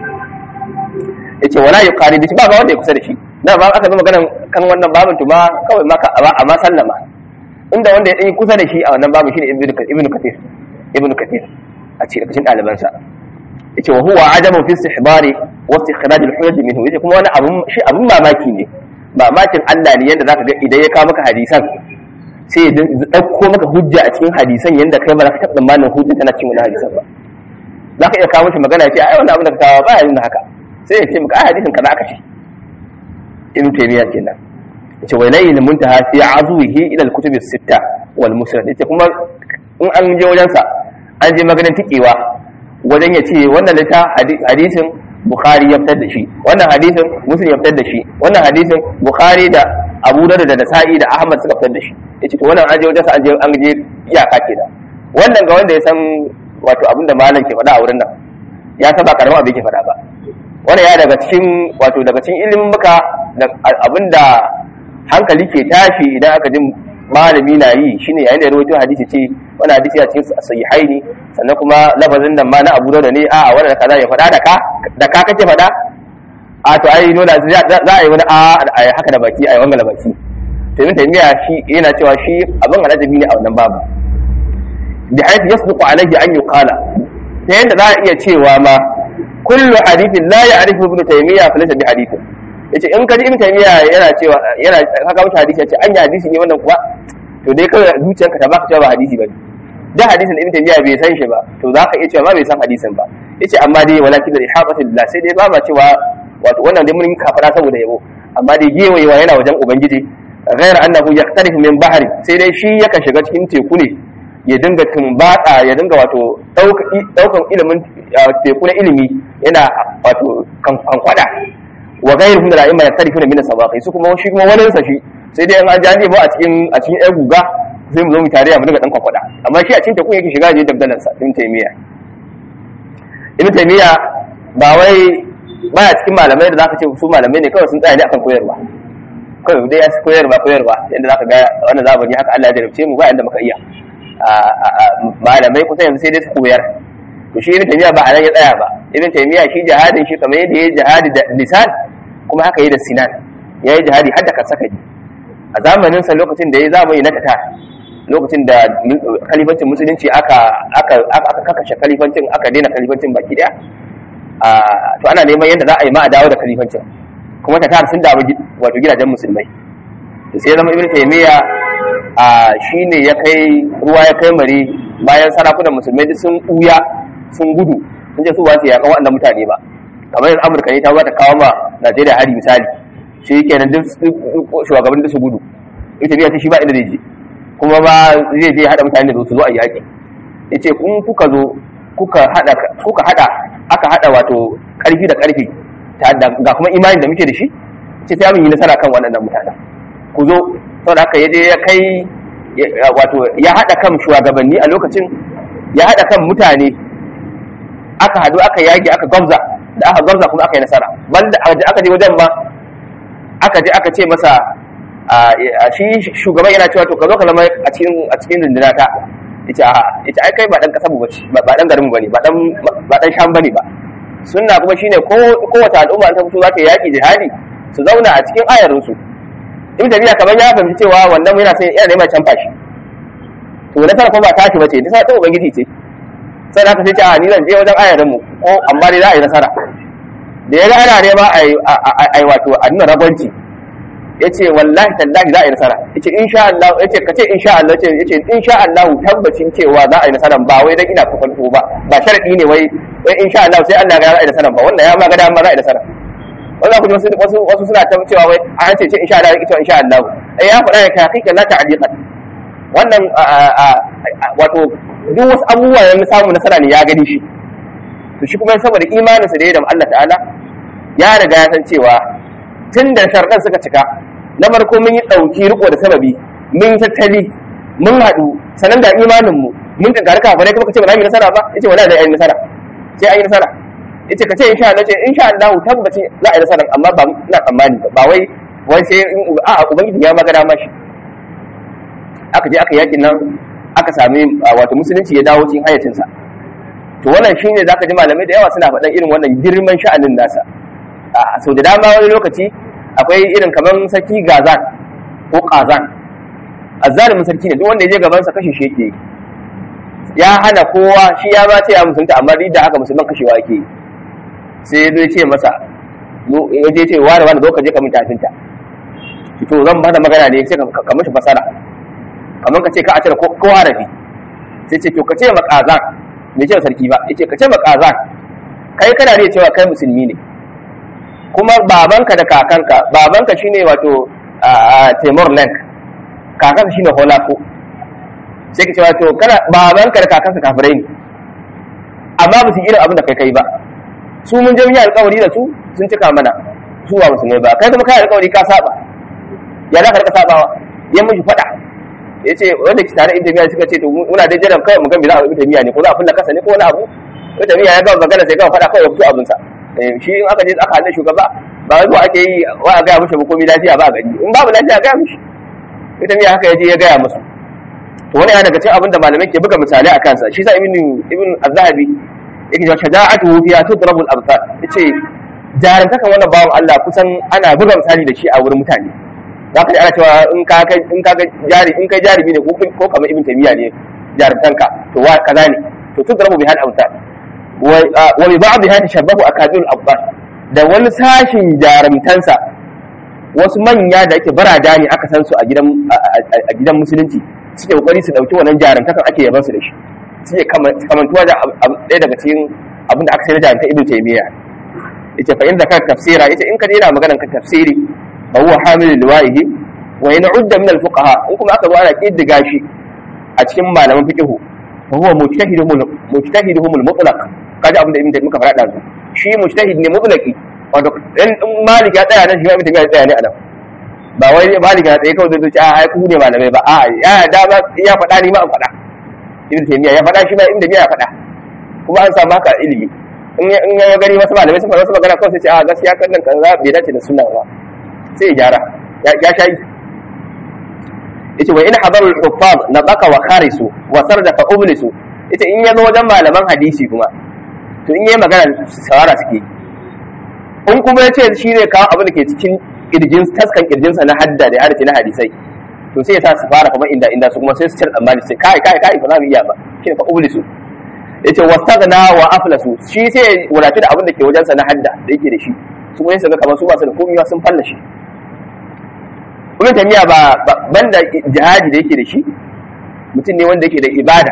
yace wala yuqari da shi ba ba wanda ya kusa da shi na ba aka zama ganin kan wannan babin tuma kawai maka a ma sallama inda wanda ya ɗan kusa da shi a wannan babin shine ibnu ibnu kathir ibnu kathir a cikin cikin ɗalibansa yace wa huwa ajabu fi istihbari wa istikhraj al-hujaj minhu yace kuma wani abun shi abun mamaki ne mamakin Allah ne yanda zaka ga idan ya kawo maka hadisan sai ya dauko maka hujja a cikin hadisan yanda kai ba za ka taɓa tsammanin hujja tana cikin wani hadisan ba za ka iya kawo mishi magana ya ce ai wannan abin da ka kawo ba ya nuna haka sai ya ce maka ai hadisin kaza aka ce ibn taymiya kenan yace wa ilayhi muntaha fi azwihi ila al-kutub as-sitta wal musnad yace kuma in an je wajen sa an je maganar tikewa wajen ya ce wannan lita hadisin bukhari ya fitar da shi wannan hadisin muslim ya fitar da shi wannan hadisin bukhari da abu da da nasa'i da ahmad suka fitar da shi yace to wannan an je wajen sa an je an je iyaka kenan wannan ga wanda ya san wato abinda malam ke faɗa a wurin nan ya saba karamin abin ke faɗa ba wannan ya daga cikin wato daga cikin ilimin muka abinda hankali ke tashi idan aka ji malami na yi shine yayin da ya rawaito hadisi ce wani hadisi a cikin sahihaini sannan kuma lafazin nan ma na Abu Dawud ne a wannan da kaza ya faɗa da ka da ka kake faɗa a to ai dole za a yi wani a haka da baki a yi wanga da baki to ibn taymiya shi yana cewa shi abin alajabi ne a wannan babu bi haythu yasduqu alayhi an yuqala ta yanda za a iya cewa ma kullu hadithin la ya'rifu ibn taymiya fa laysa bi hadithin yace in kaji ibn taymiya yana cewa yana haka wata hadisi yace an yi hadisi ne wannan kuwa to dai kawai zuciyarka ta baka cewa ba hadisi bane da hadisin ibn taymiya bai san shi ba to zaka iya cewa ma bai san hadisin ba yace amma dai walakin da ihabatu billah sai dai ba ma cewa wato wannan dai mun kafara saboda yabo amma dai gewayewa yana wajen ubangiji ghayra annahu yaqtarifu min bahri sai dai shi yakan shiga cikin teku ne ya dinga tumbata ya dinga wato daukan ilimin teku na ilimi yana wato kankwada wa gairu min al-a'imma yaktarifuna min as-sabaqi su kuma shi kuma wani sa shi sai dai an jaje ba a cikin a cikin ɗan guga sai mu zo mu tare mu dinga dan kwakwada amma shi a cikin teku yake shiga je dabdalan sa din taimiya ibn taymiya ba wai baya cikin malamai da zaka ce su malamai ne kawai sun tsaya ne akan koyarwa kawai dai ya koyarwa koyarwa yanda zaka ga wannan zamani haka Allah ya jarabce mu ba yanda muka iya malamai kusa yanzu sai dai su koyar to shi ibn taymiya ba a nan ya tsaya ba ibn taymiya shi jihadin shi kamar yadda ya jihadi da lisan kuma haka yi da sinan ya yi jihadi har da kasakari a zamanin sa lokacin da ya zamani na tatar lokacin da kalifancin musulunci aka aka aka kakashe kalifancin aka daina kalifancin baki daya to ana neman yadda za a yi ma a dawo da kalifancin kuma tatar sun dawo wato gidajen musulmai to sai zama ibn taymiya a shine ya kai ruwa ya kai mare bayan sarakunan musulmai duk sun buya sun gudu sun ce su ba su yakan waɗannan mutane ba kamar yanzu amurka ne ta ba ta kawo ma najeriya hari misali shi kenan duk shugaban da su gudu ita biya ta shi ba inda zai je kuma ba zai je haɗa mutane da su zo a yaƙi ya ce kun kuka zo kuka haɗa kuka haɗa aka haɗa wato ƙarfi da ƙarfi ga kuma imanin da muke da shi ce sai mun yi nasara kan waɗannan mutanen ku zo saboda haka ya je ya kai wato ya haɗa kan shugabanni a lokacin ya haɗa kan mutane aka haɗu aka yage aka gwamza da aka gwamza kuma aka yi nasara banda aka je wajen ba aka je aka ce masa shi shugaban yana cewa to ka zo ka zama a cikin a cikin runduna ta yace a yace ai kai ba dan kasa ba ba dan garin bane ba dan ba dan sham bane ba sunna kuma shine ko kowace al'umma ta fito za ta yaki jihadi su zauna a cikin ayarin su in tafiya kamar ya fahimci cewa wannan yana sai yana neman canfa shi to nasara kuma ba tashi bace ta ta ubangiji ce sai da aka sai ce a ni zan je wajen ayarin mu ko amma dai za a yi nasara da ya ga ana nema a yi wato a nuna ragwanci ya ce wallahi tallahi za a yi nasara ya ce insha Allah ya ce kace insha Allah ya ce insha Allah tabbacin cewa za a yi nasara ba wai dan ina kufanto ba ba sharadi ne wai wai insha Allah sai Allah ga za a yi nasara ba wannan ya ma ga dama za a yi nasara wannan kuma wasu wasu suna ta cewa wai an ce ce insha Allah ya ce insha Allah eh ya faɗa ka hakika la ta'diqan wannan wato duk wasu abubuwa da samu nasara ne ya gani shi to shi kuma saboda imaninsa da ya da Allah ta'ala ya riga ya san cewa tun da sharɗan suka cika na farko mun yi ɗauki riko da sababi mun yi tattali mun haɗu sanan da imaninmu mun ka garka fa ne kuma kace ba za mu yi nasara ba yace wala zai yi nasara sai an yi nasara yace kace insha Allah ce insha Allah tabbaci za a yi nasara amma ba ina tsammani ba wai wai sai a ubangiji ya magana mashi aka je aka yakin nan aka sami wato musulunci ya dawo cikin hayyacinsa to wannan shine zaka ji malamai da yawa suna faɗan irin wannan girman sha'anin nasa a sau da dama wani lokaci akwai irin kamar sarki gazan ko kazan azzalimin sarki ne duk wanda ya je gaban sa kashe shi yake ya hana kowa shi ya ba ce ya musulunta amma duk da haka musulman kashewa yake sai ya zo ya ce masa ya je ce wani wani zo ka je ka min tafinta to zan bada magana ne sai ka mishi fasara kamar ka ce ka a cire ko harafi sai ce to ka ce makazan bai ce sarki ba yace ka ce makazan kai kana ne cewa kai musulmi ne kuma babanka da kakanka babanka shine wato Timor Lenk kakanka shine Holako sai ka ce wato kana babanka da kakanka kafirai ne amma ba su irin abin da kai kai ba su mun je mun yi alƙawari da su sun cika mana su ba musulmai ba kai kuma kai alƙawari ka saba ya za ka rika sabawa ya miji faɗa ya ce wanda ke tare inda miya suka ce to muna da jiran kawai mu ga me za a yi miya ne ko za a fulla kasa ne ko wani abu wanda miya ya gama magana sai gama faɗa kawai ya fito abinsa shi in aka je aka hannun shugaba ba wai zuwa ake yi wa a gaya mishi komi lafiya ba a gari in babu lafiya a gaya mishi ita miya haka ya je ya gaya musu to wani yana daga cikin abin da malamai ke buga misalai a kansa shi sa ibn ibn az-zahabi yake cewa shaja'atu fiha tudrabu al-absar yace jarantakan wannan bawan Allah kusan ana buga misali da shi a wurin mutane za ka ji ana cewa in ka kai in ka jari in kai jarumi ne ko kamar ibn taymiya ne jarantanka to wa kaza ne to tudrabu bihal absar wa bi ba'dha tashabbahu akadul abbas da wani sashin jarumtansa wasu manya da yake barada ne aka san su a gidan a gidan musulunci suke kokari su dauki wannan jarumtakan ake yaban su da shi suke kamantuwa da ɗaya daga cikin abin da aka sai da jarumta ibn taymiya yace fa inda ka tafsira yace in ka dena maganar ka tafsiri fa huwa hamil liwa'ihi wa in udda min al-fuqaha in kuma aka zo ana kiddiga shi a cikin malaman fiqh fa huwa mujtahiduhum mujtahiduhum al-mutlaq kaji abin da ibn taymiya muka faɗa da shi mujtahid ne mutlaqi wato in malik ya tsaya nan shi ibn taymiya ya tsaya ne a nan ba wai malik ya tsaye kawai zai ce a ai ku ne malamai ba a ya da ba ya faɗa ni ma an faɗa ibn taymiya ya faɗa shi ma ibn taymiya ya faɗa kuma an samu haka ilimi in ya gani wasu malamai sun faɗa wasu magana kawai sai ce a gaskiya kan nan kan bai dace da sunna ba sai ya gyara ya shayi yace wa in hadarul huffaz nabaka wa kharisu wa sarda fa ublisu yace in yazo wajen malaman hadisi kuma to in yayi magana sawara suke in kuma yace shi ne kawo abin da ke cikin kirjin taskan kirjinsa na hadda da hadisi na hadisai to sai ya sa su fara kuma inda inda su kuma sai su cire tsammani sai kai kai kai ba za mu iya ba shi ne fa ublisu yace wastaghna wa aflasu shi sai wadatu da abin da ke wajensa na hadda da yake da shi su kuma sai ga kamar su ba su da komai sun falla shi kuma tamiya ba banda jihadi da yake da shi mutum ne wanda yake da ibada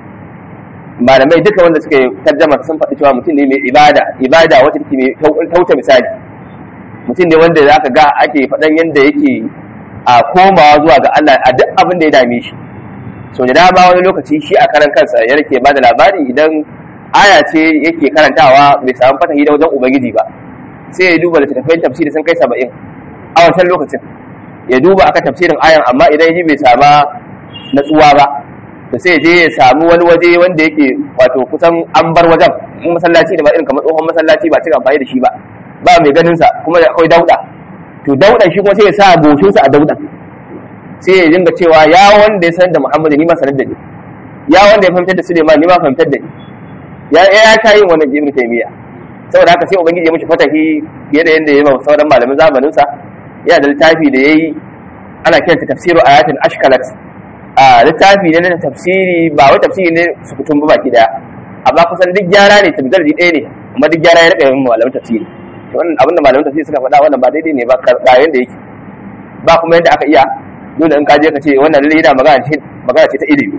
malamai duka wanda suka tarjama sun faɗi cewa mutum ne mai ibada ibada wacce take mai tauta misali mutum ne wanda zaka ga ake faɗan yanda yake a komawa zuwa ga Allah a duk abin da ya dame shi so da dama wani lokaci shi a karan kansa ya rike ba da labari idan aya ce yake karantawa bai samu fatahi da wajen ubangiji ba sai ya duba littattafan tafsiri sun kai saba'in a wancan lokacin ya duba aka tafsirin ayan amma idan ya ji bai sama natsuwa ba to sai je ya samu wani waje wanda yake wato kusan an bar wajen in masallaci da ba irin kamar tsohon masallaci ba cika amfani da shi ba ba mai ganin sa kuma da akwai dauda to daudan shi kuma sai ya sa goshin sa a daudan sai ya dinga cewa ya wanda ya san da Muhammadu ni ma sanar da ni ya wanda ya fahimtar da Suleiman ni ma fahimtar da ni ya ya ta yin wannan Ibn Taymiyyah saboda haka sai ubangiji ya mishi fatahi fiye da yanda ya yi sauran malamin zamanin sa yana da littafi da yayi ana kiranta tafsiru ayatin ashkalat a littafi ne na tafsiri ba wai tafsiri ne su kutum ba baki daya amma kusan duk gyara ne tabbatar ɗaya ne amma duk gyara ya rika yin malamin tafsiri to wannan abinda malamin tafsiri suka faɗa wannan ba daidai ne ba ga yanda yake ba kuma yadda aka iya dole in ka je ka ce wannan lalle yana magana ce magana ce ta ilimi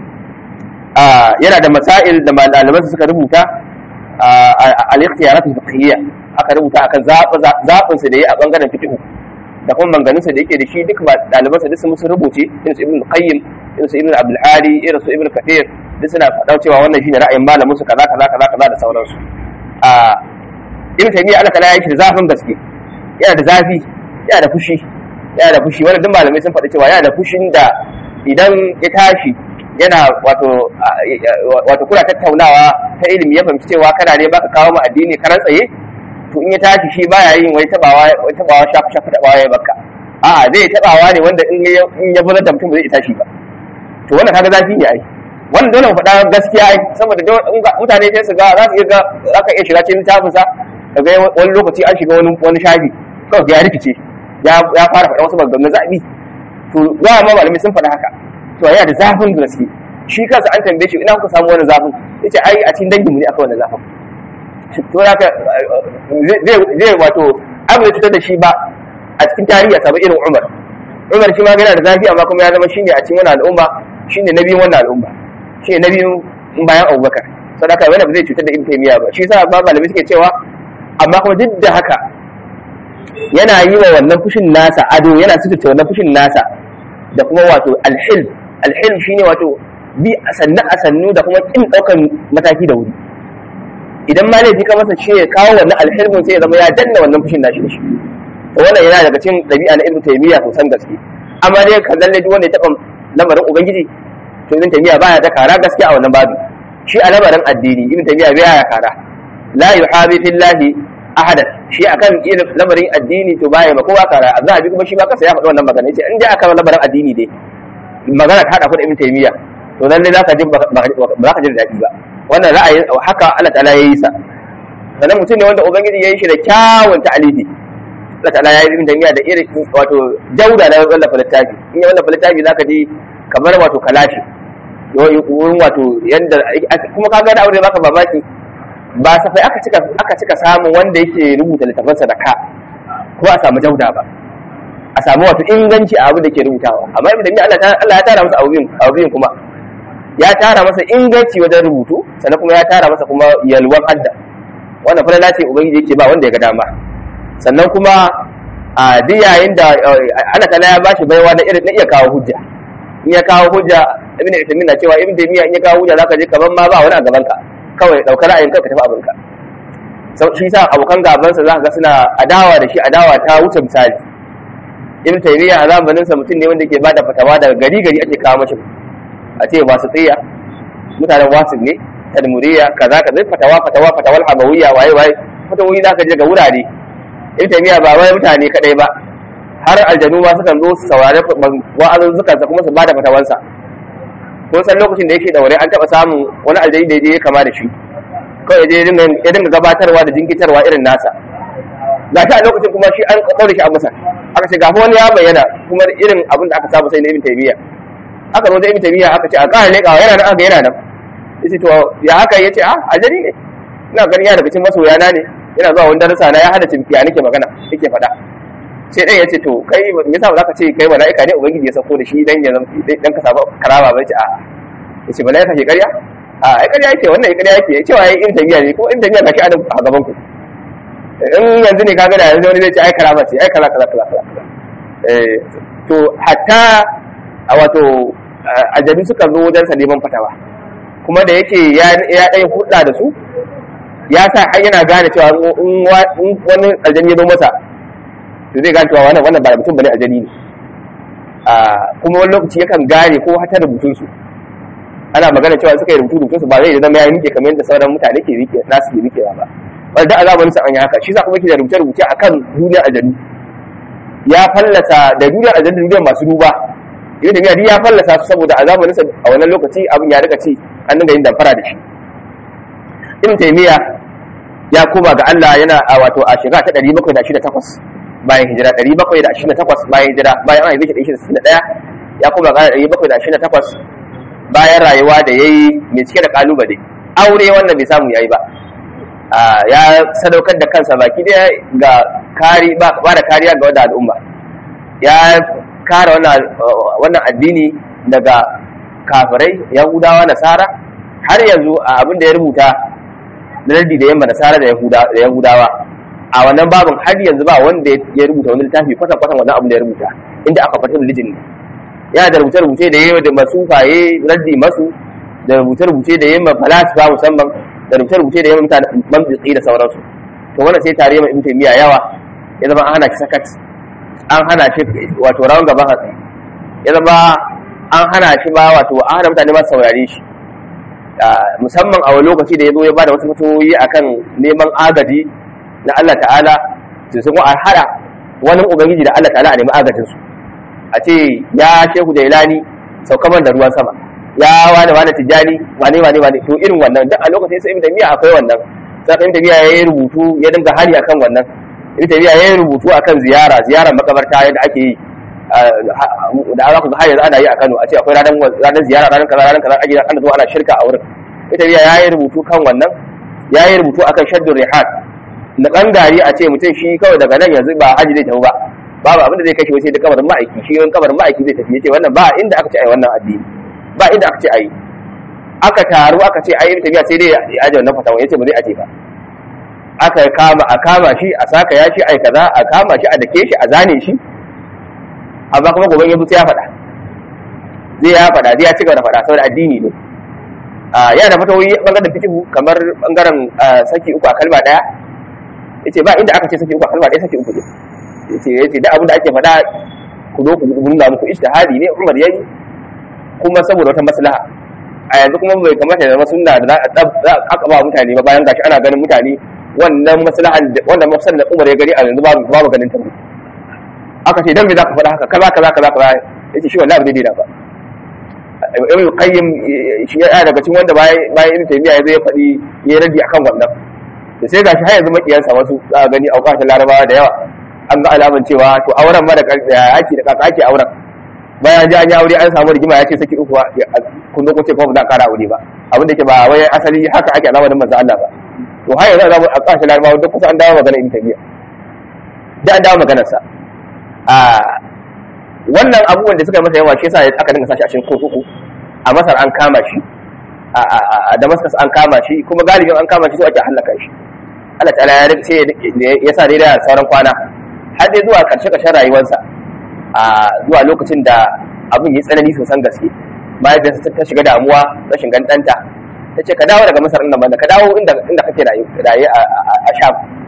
a yana da masail da malaman suka rubuta al-ikhtiyarat al-fiqhiyya aka rubuta akan zaɓin su da yi a bangaren fiqh da kuma manganinsa da yake da shi duk ɗalibansa duk sun musu rubuce irin su ibn qayyim irin su ibn abdul hadi irin su ibn kathir duk suna faɗa cewa wannan shine ra'ayin malamin su kaza kaza kaza kaza da sauransu a ibn taymiya Allah kala yake da zafin gaske yana da zafi yana da fushi yana da fushi wannan duk malamai sun faɗi cewa yana da fushin da idan ya tashi yana wato wato kuna tattaunawa ta ilimi ya fahimci cewa kana ne baka kawo mu addini karan tsaye to in ya tashi shi baya yin wai tabawa wai tabawa shafu shafu tabawa ya baka a'a zai tabawa ne wanda in ya in ya buzar da mutum ba zai tashi ba to wannan kaga zafi ne ai wannan dole mu faɗa gaskiya ai saboda mutane sai su ga za su iya ga za ka iya shiga cikin littafin sa kaga wani lokaci an shiga wani wani shafi kawai ya rikice ya ya fara faɗa wasu maganganun zaɓi to za ma malamai sun faɗa haka to yana da zafin gaske shi kansa an tambaye shi ina kuka samu wani zafin yace ai a cikin danginmu ne aka wani zafin to haka zai wato abin da cutar da shi ba a cikin tarihi a samu irin umar umar shi ma yana da zafi amma kuma ya zama shine a cikin wannan al'umma shine na biyun wannan al'umma shine na biyun bayan abubakar sadaka wani ba zai cutar da ibn taymiya ba shi yasa ba malamai suke cewa amma kuma duk da haka yana yi wa wannan fushin nasa ado yana sututa wannan fushin nasa da kuma wato alhilm alhilm shine wato bi a sannu a sannu da kuma kin daukan mataki da wuri idan ma laifi ka masa shi ya kawo wannan alhilmin sai ya zama ya danna wannan fushin nashi da shi to wannan yana daga cikin dabi'a na ibnu taymiya to san gaske amma dai ka zalle duk wanda ya taba lamarin ubangiji to ibnu taymiya baya da kara gaskiya a wannan babu shi a lamarin addini ibnu taymiya baya ya kara la yuhabi fillahi ahadan shi akan irin lamarin addini to baya ba kowa kara azabi kuma shi ma kasa ya faɗi wannan magana yace in dai akan lamarin addini dai magana ta hada ku da ibnu taymiya to lalle za ka ji ba za ka ji daɗi ba wannan ra'ayin haka Allah ta'ala ya yi sa sannan mutum ne wanda ubangiji ya yi shi da kyawun ta'alifi Allah ta'ala ya yi ibn taymiya da irin wato jauda na wallafa littafi in ya wallafa littafi zaka ji kamar wato kalashi wurin wato yanda kuma kaga da aure baka babaki ba safai aka cika aka cika samun wanda yake rubuta littafansa da ka ko a samu jauda ba a samu wato inganci a abu da ke rubutawa amma ibn taymiya Allah ya tara masa abubuwan kuma ya tara masa inganci wajen rubutu sannan kuma ya tara masa kuma yalwan hadda wannan falala ce ubangiji yake ba wanda ya ga dama sannan kuma a duk yayin da Allah ta'ala ya bashi baiwa na irin na iya kawo hujja in ya kawo hujja ibn Uthaymeen na cewa ibn Taymiyyah in ya kawo hujja zaka je kaman ma ba wani a gaban ka kawai daukar ra'ayin ka tafi abinka sau shi sa abokan gaban sa zaka ga suna adawa da shi adawa ta wuce misali ibn Taymiyyah a zamanin sa mutum ne wanda ke bada fatawa daga gari gari ake kawo mashi a ce ba su tsaya mutanen wasu ne tadmuriya kaza kaza fatawa fatawa fatawal hamawiyya waye waye fatawoyi zaka je ga wurare ibn taymiya ba wai mutane kadai ba har aljanu ma sukan zo su saurari wa'azuzzukan sa kuma su bada fatawansa ko san lokacin da yake daure an taba samun wani aljani da ya kama da shi kawai ya dinga gabatarwa da jinkitarwa irin nasa ga shi a lokacin kuma shi an ɗaure shi a masa aka ce gafi wani ya bayyana kuma irin abin da aka saba sai na ibn taymiya aka zo da ibn taymiya aka ce a ƙara leƙawa yana nan aka yana nan yace to ya haka yace a ajali ne ina ganin ya daga cikin masoya na ne yana zuwa wani darasa na ya hada cimfiya nake magana yake faɗa sai ɗan yace to kai me yasa ba za ka ce kai mala'ika ne ubangiji ya sauko da shi dan ya dan ka samu karama ba yace a yace mala'ika ke ƙarya a ai ƙarya yake wannan ya ƙarya yake cewa yayi ibn taymiya ne ko ibn taymiya gashi a gaban ku in yanzu ne kaga da yanzu wani zai ce ai karama ce ai kaza kaza kaza kaza eh to hatta a wato ajabi suka zo wajen sa neman fatawa kuma da yake ya ya dai hudda da su ya sa har yana gane cewa in wani aljani ya zo masa to zai gane cewa wannan wannan ba mutum bane aljani ne a kuma wani lokaci yakan gane ko hata rubutun su ana magana cewa suka yi rubutu rubutun su ba zai zama ya rike kamar yadda sauran mutane ke rike nasu ke rikewa ba wanda a zamanin sa an yi haka shi sa kuma yake da rubuce rubuce akan duniyar aljanu ya fallasa da duniyar aljanu da duniyar masu duba ibn tabiya ya fallasa su saboda a zamanin sa a wannan lokaci abin ya rika ci an dinga yin damfara da shi ibn taymiya ya koma ga Allah yana a wato a shekara ta 728 bayan hijira 728 bayan hijira bayan an haife shi 61 ya koma ga 728 bayan rayuwa da yayi mai cike da kalubale aure wannan bai samu yayi ba ya sadaukar da kansa baki daya ga kari ba da kariya ga wadda al'umma ya kare wannan addini daga kafirai yahudawa nasara har yanzu a abin da ya rubuta na lardi da yamma nasara da yahudawa a wannan babin har yanzu ba wanda ya rubuta wani littafi kwatan kwatan wannan abin da ya rubuta inda aka fata religion ne yana da rubuce rubuce da yawa da masufaye raddi masu da rubuce rubuce da yamma falasifa musamman da rubuce rubuce da yamma mutane mamjitsi da sauransu to wannan sai tare mai ibn taymiya yawa ya zama an hana shi sakat an hana shi wato rawan gaban hatsi ya zama an hana shi ba wato an hana mutane masu saurare shi musamman a wani lokaci da ya zo ya bada wasu fatoyi akan neman agaji na Allah ta'ala su sun a hada wani ubangiji da Allah ta'ala a nemi agajin su a ce ya shehu da ilani saukaman da ruwan sama ya wani wani tijjani wane wane wane to irin wannan duk a lokacin sai ibn miya akwai wannan sai ibn miya yayi rubutu ya dinga hali akan wannan ibn miya yayi rubutu akan ziyara ziyarar makabarta yadda ake yi da aka ga har yanzu ana yi a Kano a ce akwai ranar ranar ziyara ranar kaza ranar kaza ake ana zuwa ana shirka a wurin ita biya yayi rubutu kan wannan yayi rubutu akan shaddur rihat na gari a ce mutum shi kawai daga nan yanzu ba haji zai tafi ba babu abin da zai kashe sai da kabarin ma'aiki shi ran kabarin ma'aiki zai tafi yace wannan ba inda aka ce ai wannan addini ba inda aka ce ai aka taru aka ce ai tafiya sai dai ya aje wannan fatawa yace ba zai aje ba aka kama a kama shi a saka ya shi ai kaza a kama shi a dake shi a zane shi amma kuma gobe ya sai ya faɗa zai ya faɗa zai ya ci gaba da faɗa saboda addini ne yana da fatawoyi bangaren fikihu kamar bangaren saki uku a kalma daya yace ba inda aka ce saki uku a kalma daya saki uku ne yace yace da abin da ake faɗa ku zo ku nuna muku ijtihadi ne Umar yayi kuma saboda wata maslaha a yanzu kuma bai kamata da sunna da za a ba mutane ba bayan gashi ana ganin mutane wannan maslahan wannan maslahan da Umar ya gari a yanzu babu babu ganin ta aka ce dan me zaka faɗa haka kaza kaza kaza kaza yace shi wallahi bai daina ba ibn qayyim shi ya daga cikin wanda bayan bayan ibn taymiya yazo ya faɗi ya radi akan wannan to sai gashi har yanzu makiyansa wasu za a gani auqatul larabawa da yawa an ga alaman cewa to auren ma da yaki da kaka ake auren bayan ji an yi aure an samu rigima ya ce saki uku kun zo kun ce kuma ba za a kara aure ba abin da ke ba wai asali haka ake alamarin manzo Allah ba to har yanzu zamu a kasashen larabawa duk kusa an dawo magana ibn taymiya da an dawo maganar sa a wannan abubuwan da suka masa yawa shi yasa aka dinga sashi a cikin kurkuku a masar an kama shi a damascus an kama shi kuma galibin an kama shi so ake hallaka shi Allah ta'ala ya sai ya sa dai da sauran kwana har dai zuwa karshe karshen rayuwarsa a zuwa lokacin da abin ya tsanani sosan gaske mahaifiyarsa ta shiga damuwa rashin gandanta ta ce ka dawo daga masar nan banda ka dawo inda inda kake raye a sham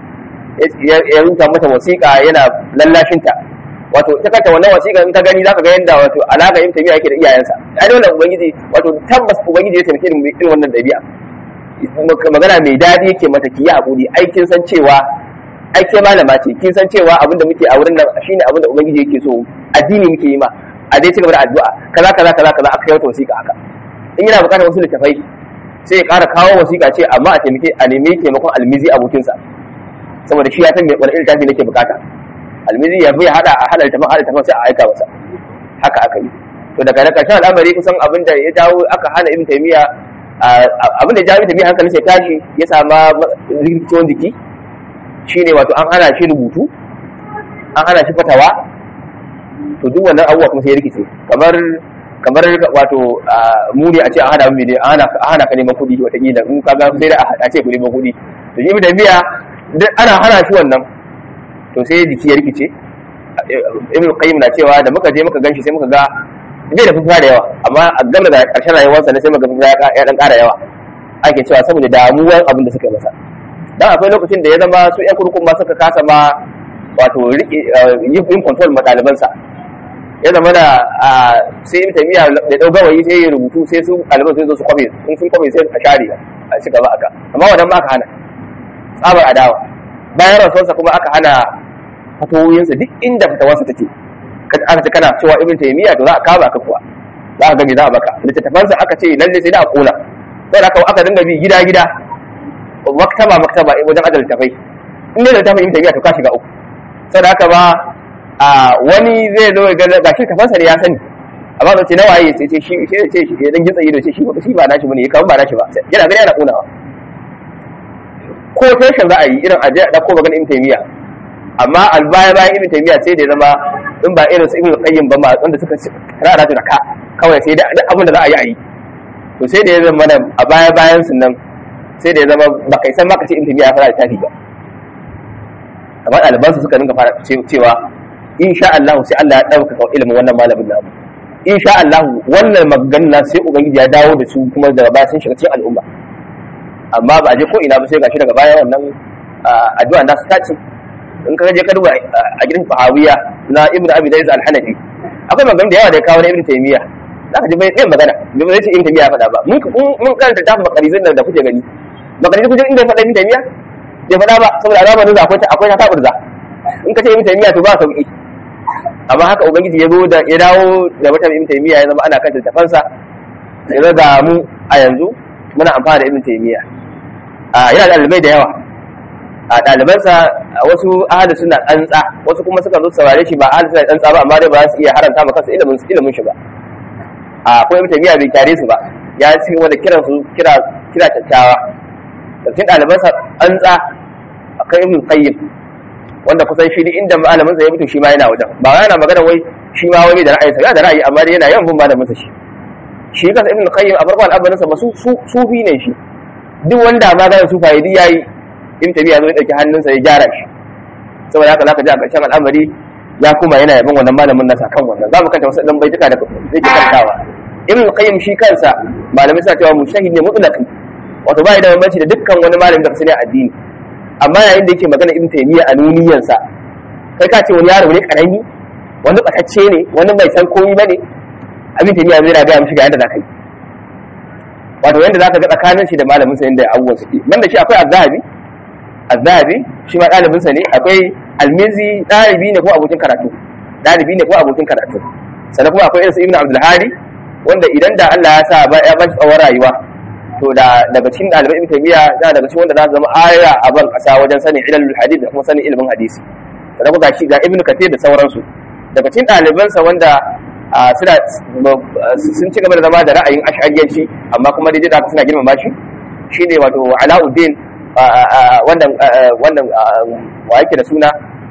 ya rubuta mata wasiƙa yana lallashinta wato ta kanta wannan wasiƙa in ka gani zaka ga yanda wato alaka yin tabi'a yake da iyayensa ai dole ubangiji wato tabbas ubangiji ya taimake ni irin wannan dabi'a magana mai daɗi yake mata ki yi haƙuri ai kin san cewa ai ke malama ce kin san cewa abinda muke a wurin nan shine abinda ubangiji yake so addini muke yi ma a dai cigaba da addu'a kaza kaza kaza kaza aka yi wata wasiƙa haka in yana buƙatar wasu littafai sai ya ƙara kawo wasiƙa ce amma a taimake a nemi taimakon almizi abokinsa saboda shi ya san wani irin littafi nake buƙata almizi ya bai hada a hada littafin hada littafin sai a aika masa haka aka yi to daga na ƙarshen al'amari kusan abin da ya dawo aka hana ibn taymiya abin da ya jawo ibn taymiya hankalin sai tashi ya sama rikicin jiki shine wato an hana shi rubutu an hana shi fatawa to duk wannan abubuwa kuma sai ya rikice kamar kamar wato muni a ce an hana mu ne an hana ka neman kuɗi wataƙila in ka ga sai da a ce ku neman kuɗi to shi da biya duk ana hana shi wannan to sai jiki ya rikice ibn qayyim na cewa da muka je muka ganshi sai muka ga bai da fufuwa da yawa amma a gaba da ƙarshen rayuwarsa ne sai muka fufuwa ya dan ƙara yawa ake cewa saboda damuwar abin da suka yi masa dan akwai lokacin da ya zama su yan kurkun ma suka kasa ma wato yin control ma ɗalibansa ya zama da sai ibn taymiya da dau gawayi sai ya rubutu sai su ɗaliban sai zo su kwabe in sun kwabe sai a share a ci gaba aka amma wannan ma aka hana tsabar adawa bayan rasuwarsa kuma aka hana fatawoyinsa duk inda fatawarsa take aka ce kana cewa ibn taymiya to za a kama ka kuwa za a ga me za a baka littattafansa aka ce lalle sai da a kona sai da aka dinga bi gida gida maktaba maktaba wajen adal tafai in dai da tafin ibn taymiya to ka shiga uku sai da haka ba a wani zai zo ga ga shi tafansa ne ya sani amma ba ce na waye sai ce shi sai ce shi dan gitsa ido ce shi ba shi ba nashi bane kamar ba nashi ba yana gani yana kunawa ko tashin za a yi irin aje a dauko maganar ibn taymiya amma albaya bayan ibn taymiya sai da ya zama in ba irin su ibn qayyim ba ma wanda suka rara da ka kawai sai da abin da za a yi a yi to sai da ya zama a baya bayan sun nan sai da ya zama ba kai san ma ka ce ibn taymiya ya fara littafi ba amma ɗalibansu suka dinga fara cewa insha Allah sai Allah ya ɗaukaka ilimin wannan malamin namu insha Allah wannan magana sai ubangiji ya dawo da su kuma daga baya sun shiga cikin al'umma amma ba a je ko ina ba sai gashi daga baya wannan addu'a nasu ta ce in ka je ka duba a gidan fahawiya na ibnu abi daiz al-hanafi akwai magana da yawa da ya kawo na ibnu taymiya za ka ji bai yin magana bai zai ce ibnu taymiya ya faɗa ba mun mun karanta tafi makarizin nan da kuke gani makarizin kuke inda ya faɗa ibnu taymiya bai faɗa ba saboda a zamanin da akwai akwai ta taburza in ka ce ibnu taymiya to ba sauki amma haka ubangiji ya zo da ya dawo da wata ibnu taymiya ya zama ana kan tafansa ya ga mu a yanzu muna amfana da ibnu taymiya a yana da ɗalibai da yawa a ɗalibansa wasu ahli suna tsantsa wasu kuma suka zo saurare shi ba ahli suna tsantsa ba amma dai ba su iya haranta maka kansu ilimin ilimin shi ba a akwai ibnu taymiya bai tare su ba ya ci gaba da kiran su kira kira kyakkyawa da cikin ɗalibansa tsantsa akwai ibnu qayyim wanda kusan shi inda malamin sa ya mutu shi ma yana wajen ba yana magana wai shi ma wai da ra'ayi sa da ra'ayi amma dai yana yawan bin malamin sa shi shi kansa ibnu qayyim a farkon al'amarin sa ba su sufi ne shi duk wanda ma ga su fa'idi yayi in tabiya zo ya dauki hannunsa ya gyara shi saboda haka zaka ji a ƙarshen al'amari ya kuma yana yaban wannan malamin nasa kan wannan za mu kanta wasu dan baituka da zai ke kantawa ibnu qayyim shi kansa malamai suna cewa mushahid ne mutlaqi wato ba da bambanci da dukkan wani malamin da ka sani addini amma yayin da yake magana ibn taymiya a nuniyansa kai ka ce wani yaro ne karami wani batacce ne wani bai san komai bane ibn taymiya zai rabiya mishi ga yadda zaka yi wato yanda zaka ga tsakanin shi da malamin sa yanda abubuwan suke banda shi akwai azhabi azhabi shi ma dalibin sa ne akwai almizi dalibi ne ko abokin karatu dalibi ne ko abokin karatu sannan kuma akwai irin ibn abdul hadi wanda idan da Allah ya sa ya ba shi tsawon rayuwa to da daga cikin ɗaliban ibn taymiya yana daga cikin wanda za su zama aya a ban ƙasa wajen sanin ilmul hadith da kuma sanin ilimin hadisi da kuma gashi ga ibn kathir da sauransu daga cikin ɗalibansa wanda suna sun ci gaba da zama da ra'ayin ash'ariyanci amma kuma daidai da suna girmama shi shine wato alauddin wannan wannan wa yake da suna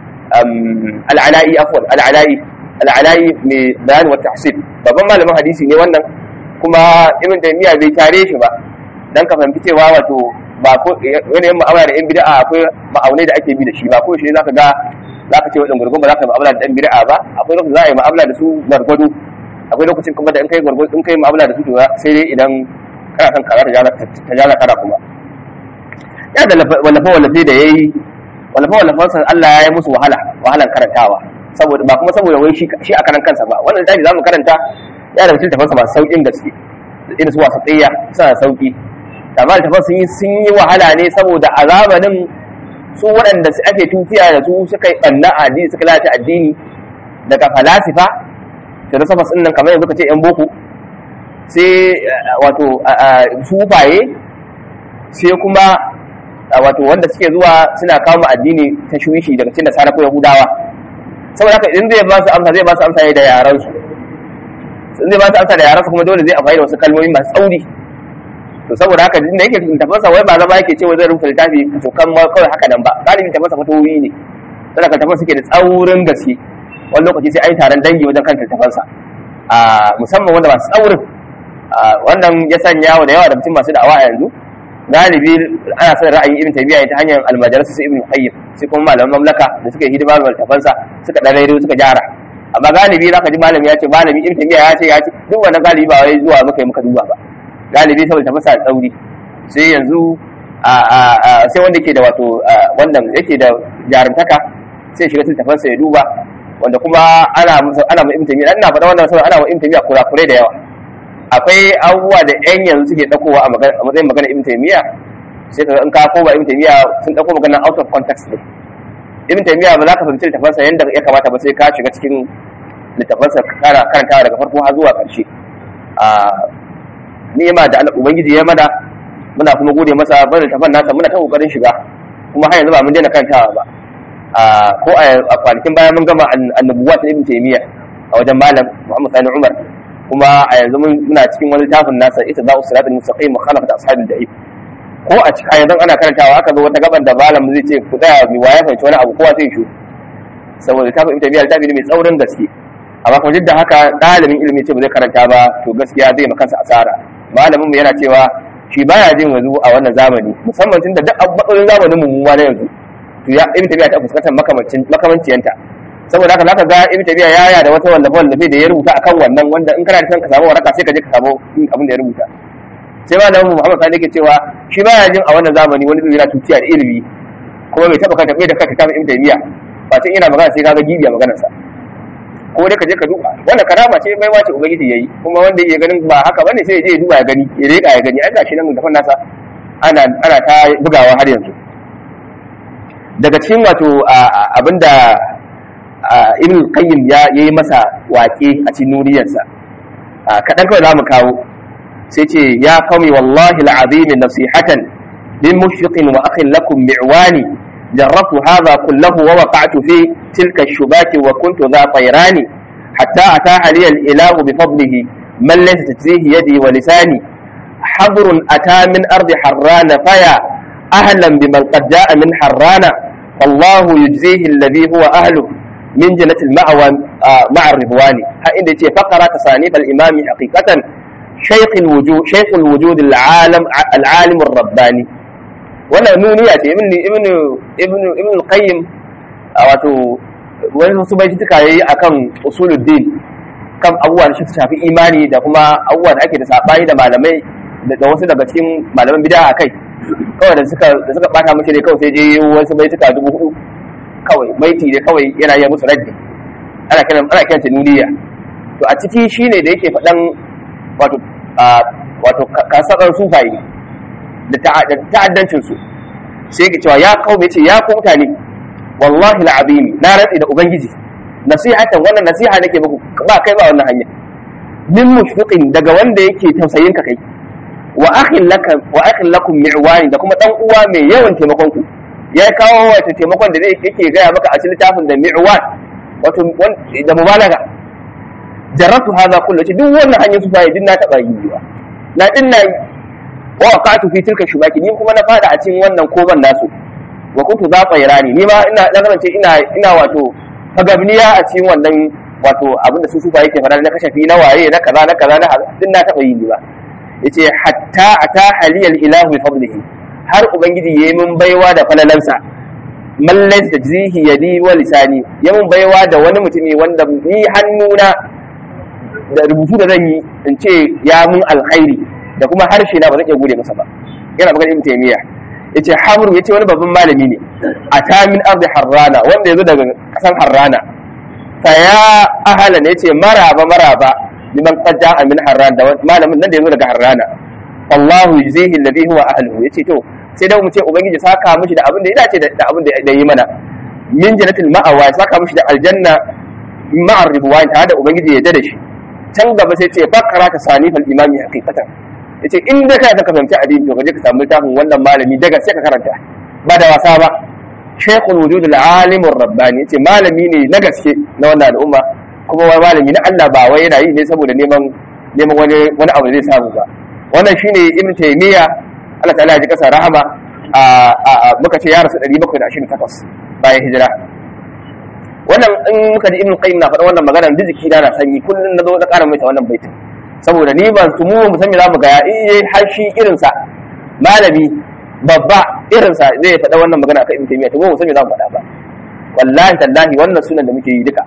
al-ala'i afwan al-ala'i al-ala'i mai bayan wa tahsib babban malamin hadisi ne wannan kuma ibn taymiya bai tare shi ba dan ka fahimci cewa wato ba ko yanayin mu'amala da yan bid'a akwai ma'aunai da ake bi da shi ba ko shi zaka ga zaka ce wadan gurgun ba zaka mu'amala da yan bid'a ba akwai lokacin za a yi mu'amala da su gargwado akwai lokacin kuma da in kai gargwado in kai mu'amala da su to sai dai idan kana son kaza ta jala kana kuma ya da wallafa wallafe da yayi wallafa wallafan sa Allah ya yi musu wahala wahalan karantawa saboda ba kuma saboda wai shi shi a karan kansa ba wannan littafi zamu karanta ya da mutum tafansa masu saukin gaske irin su wasu tsayya suna sauki amma littafan sun yi sun yi wahala ne saboda a zamanin su waɗanda su ake tutiya da su suka yi ɓanna a addini suka lalace addini daga falasifa philosophers ɗin nan kamar yanzu ka ce yan boko sai wato sufaye sai kuma wato wanda suke zuwa suna kawo mu addini ta shuwishi daga cikin nasara ko yahudawa saboda haka idan zai ba su amsa zai ba su amsa ne da yaran su in zai ba su amsa da yaran su kuma dole zai amfani da wasu kalmomi masu tsauri to saboda haka da yake tafansa wai ba zama yake cewa zai rubuta littafi to kan ma kawai haka nan ba galibin tafansa fatoyi ne saboda ka tafansa suke da tsaurin gaske wani lokaci sai an yi taron dangi wajen kan tafansa a musamman wanda masu tsaurin wannan ya sanya wa da yawa da mutum masu da'awa a yanzu galibi ana son ra'ayin ibn taymiya ta hanyar almajalisa su ibn qayyim sai kuma malaman mamlaka da suka yi hidima ga tafansa suka dan rairo suka gyara amma galibi zaka ji malami ya ce malami ibn taymiya ya ce ya ce duk wannan galibi ba wai zuwa muka yi muka duba ba galibi saboda tafasa tsauri sai yanzu sai wanda yake da wato wannan yake da jarumtaka sai shiga cikin tafansa ya duba wanda kuma ana ana mu ibn taymiya ina faɗa wannan saboda ana mu ibn taymiya kurakurai da yawa akwai abubuwa da yan yanzu suke dakowa a matsayin magana ibn taymiya sai ka in ka koma ibn taymiya sun dako magana out of context ne ibn taymiya ba za ka fahimci littafansa yadda ya kamata ba sai ka shiga cikin littafansa kana karantawa daga farko har zuwa ƙarshe ni'ima da Allah ubangiji ya mana muna kuma gode masa bar littafan nasa muna ta kokarin shiga kuma har yanzu ba mun daina karantawa ba ko a kwanakin baya mun gama annabuwa ta ibn taymiya a wajen malam Muhammad Sani Umar kuma a yanzu muna cikin wani littafin nasa ita za su siratul mustaqim mukhalafat ashabil da'if ko a cikin yanzu ana karantawa aka zo wata gaban da malam zai ce ku tsaya mi waye fahimci wani abu kowa sai shu saboda littafin ibn taymiya littafi ne mai tsaurin gaske amma kuma duk da haka ɗalibin ilimi ce ba zai karanta ba to gaskiya zai ma kansa asara malamin mu yana cewa shi baya jin yanzu a wannan zamani musamman tun da duk matsalolin zamanin mu ma na yanzu to ya ibn tabiya ta fuskantar makamancin makamanciyanta saboda haka zaka ga ibn tabiya ya ya da wata wallafa wallafe da ya rubuta akan wannan wanda in kana da son ka samu waraka sai ka je ka samu abin da ya rubuta sai malamin Muhammad Sani yake cewa shi baya jin a wannan zamani wani zai yana tuciya da ilimi kuma bai taba kanta bai da kanta ibn tabiya ba tun ina magana sai ka ga gibiya maganarsa ko dai ka je ka duba wanda karama ce mai wace ubangiji yayi kuma wanda yake ganin ba haka bane sai ya je ya duba ya gani ya reka ya gani ai gashi nan da nasa ana ana ta bugawa har yanzu daga cikin wato abinda ibn qayyim ya yayi masa waƙe a cikin nuriyarsa kadan kawai zamu kawo sai ce ya qawmi wallahi al'azim nasihatan min mushfiqin wa akhin lakum mi'wani جربت هذا كله ووقعت في تلك الشباك وكنت ذا طيران حتى أتاح لي الإله بفضله من ليس تجزيه يدي ولساني حضر أتى من أرض حران فيا أهلا بمن قد جاء من حران فالله يجزيه الذي هو أهله من جنة المأوى مع الرضوان هإن فقرة تصانيف الإمام حقيقة شيخ الوجود شيخ الوجود العالم العالم الرباني wannan nuniya ce ibn ibn ibn ibn qayyim wato wani wasu bai tuka yayi akan usuluddin kan abubuwa da shi shafi imani da kuma abubuwa da ake da sabani da malamai da wasu daga cikin malaman bid'a akai kawai da suka da suka bata mishi ne kawai sai je wasu bai tuka dubu hudu kawai baiti ne kawai yana yi musu raddi ana kiran ana kiran ta nuniya to a ciki shine da yake faɗan wato wato kasakan sufaye da ta'addancin su sai ke cewa ya kawo ce ya ku mutane wallahi al'azimi na rantsi da ubangiji nasihatan wannan nasiha nake muku ba kai ba wannan hanya min mushfiqin daga wanda yake tausayin ka kai wa akhin laka wa akhin lakum mi'wani da kuma dan uwa mai yawan taimakon ku ya kawo wata taimakon da yake gaya maka a cikin littafin da mi'wan wato da mubalaga jarratu hadha kullu duk wannan hanyar su fa'i din na taba yi ba na din na wa waqatu fi tilka shubaki ni kuma na fada a cikin wannan koban nasu wa kuntu za fayrani ni ma ina na kasance ina ina wato fagabniya a cikin wannan wato abin da su sufa yake fara na kashafi na waye na kaza na kaza na din na taba yi ni ba yace hatta ata haliyal ilahu bi fadlihi har ubangiji yayi min baiwa da falalansa man laysa tajzihi yadi wa lisani ya mun baiwa da wani mutumi wanda ni hannuna da rubutu da zan yi in ce ya mun alkhairi da kuma harshe na ba zan iya gode masa ba yana magana ibn taymiya yace hamru yace wani babban malami ne a tamin ardi harrana wanda yazo daga kasan harrana fa ya ahala ne yace maraba maraba liman qad ja'a min harrana da malamin nan da yazo daga harrana Allahu yuzhihi alladhi huwa ahluhu yace to sai dai mu ce ubangiji saka mishi da abin da ya dace da abin da yi mana min jannatil ma'awa saka mishi da aljanna ma'ar ridwan tare da ubangiji ya da shi can gaba sai ce fakara ka sani fal imami haqiqatan yace in da kai ka fahimci addini to kaje ka samu littafin wannan malami daga sai ka karanta ba da wasa ba shaykhul wujud al-alim ar-rabbani yace malami ne na gaske na wannan al'umma kuma wai malami na Allah ba wai yana yi ne saboda neman neman wani wani abu zai samu ba wannan shine ibn taymiya Allah ta'ala ya ji kasa rahama a muka ce ya rasu 728 bayan hijira wannan in muka ji ibn qayyim na faɗa wannan magana da jiki na sanyi kullun na zo na ƙara mai ta wannan baitin saboda ni ban su mu mu san me zamu ga ya eh har shi irin sa malami babba irin sa zai faɗa wannan magana akan ibn taymiya to mu san me zamu faɗa ba wallahi tallahi wannan sunan da muke yi duka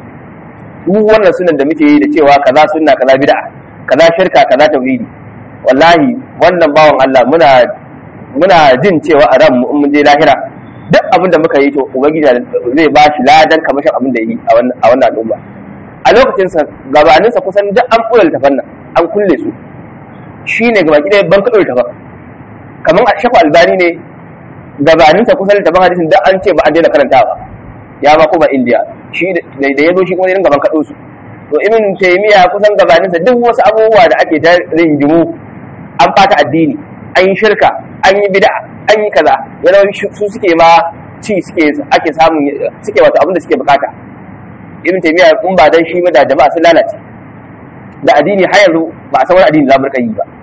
duk wannan sunan da muke yi da cewa kaza sunna kaza bid'a kaza shirka kaza tauhidi wallahi wannan bawan Allah muna muna jin cewa a ran mu mun je lahira duk abin da muka yi to ubangiji zai ba shi ladan kamashin abin da yi a wannan al'umma a lokacin sa gabanin sa kusan duk an kula littafan nan an kulle su shine gaba ki ban kulle littafan kamar a shafa albani ne gabanin sa kusan littafan hadisin duk an ce ba an daina karantawa ya ba kuma indiya shi da ya zo shi kuma irin gaban kaɗo su to ibn taymiya kusan gabanin sa duk wasu abubuwa da ake ta ringimu an fata addini an yi shirka an yi bid'a an yi kaza yana su suke ma ci suke ake samun suke wato abin da suke bukata ibn taymiya in ba dan shi ba da jama'a sun lalace da addini har yanzu ba a san wani addini za mu rika yi ba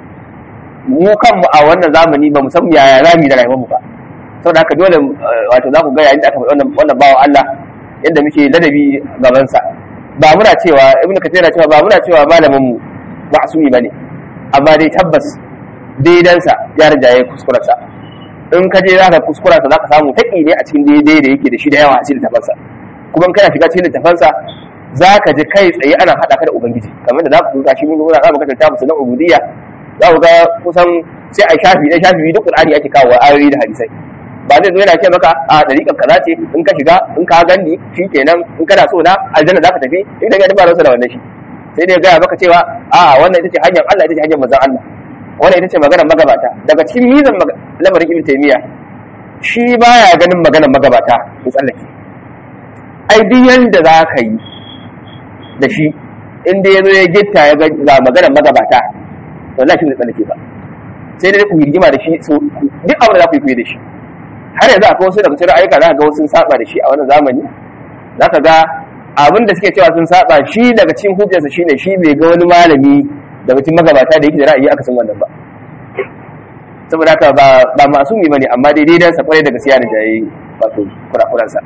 mu kanmu a wannan zamani ba mu san yaya za mu yi da rayuwar mu ba saboda haka dole wato za ku ga yayin da aka faɗi wannan wannan bawan Allah yadda muke ladabi gaban sa ba muna cewa ibn kathir cewa ba muna cewa malamin mu ma'sumi bane amma dai tabbas daidansa ya rijaye kuskurarsa in ka je zaka kuskurarsa zaka samu taƙi ne a cikin daidai da yake da shi da yawa a cikin littafansa kuma in kana shiga cikin littafansa zaka ji kai tsaye ana haɗa ka da ubangiji kamar da za ku ga shi mun ga za mu kasance musu na ubudiyya za ku ga kusan sai a shafi da shafi duk qur'ani ake kawo ayoyi da hadisai ba zai zo yana ce maka a dariƙar kaza ce in ka shiga in ka gani shi kenan in kana so na aljanna zaka tafi in da ga ba da wannan shi sai dai gaya maka cewa a wannan ita ce hanyar Allah ita ce hanyar manzon Allah wannan ita ce maganar magabata daga cikin mizan lamarin ibn taymiya shi baya ganin maganar magabata ku tsallake ai duk yanda za ka yi da shi inda ya zo ya gitta ya ga maganar magabata wallahi shi ne tsallake ba sai dai ku rigima da shi so duk abin da za ku yi da shi har yanzu akwai wasu daga cikin ayyuka za ka ga wasu sun saba da shi a wannan zamani za ka ga abin da suke cewa sun saba shi daga cikin hujjarsa shine shi bai ga wani malami daga cikin magabata da yake da ra'ayi aka san wannan ba saboda haka ba ba masumi bane amma dai daidan sa kwarai da gaskiya da jayi wato kurakuran sa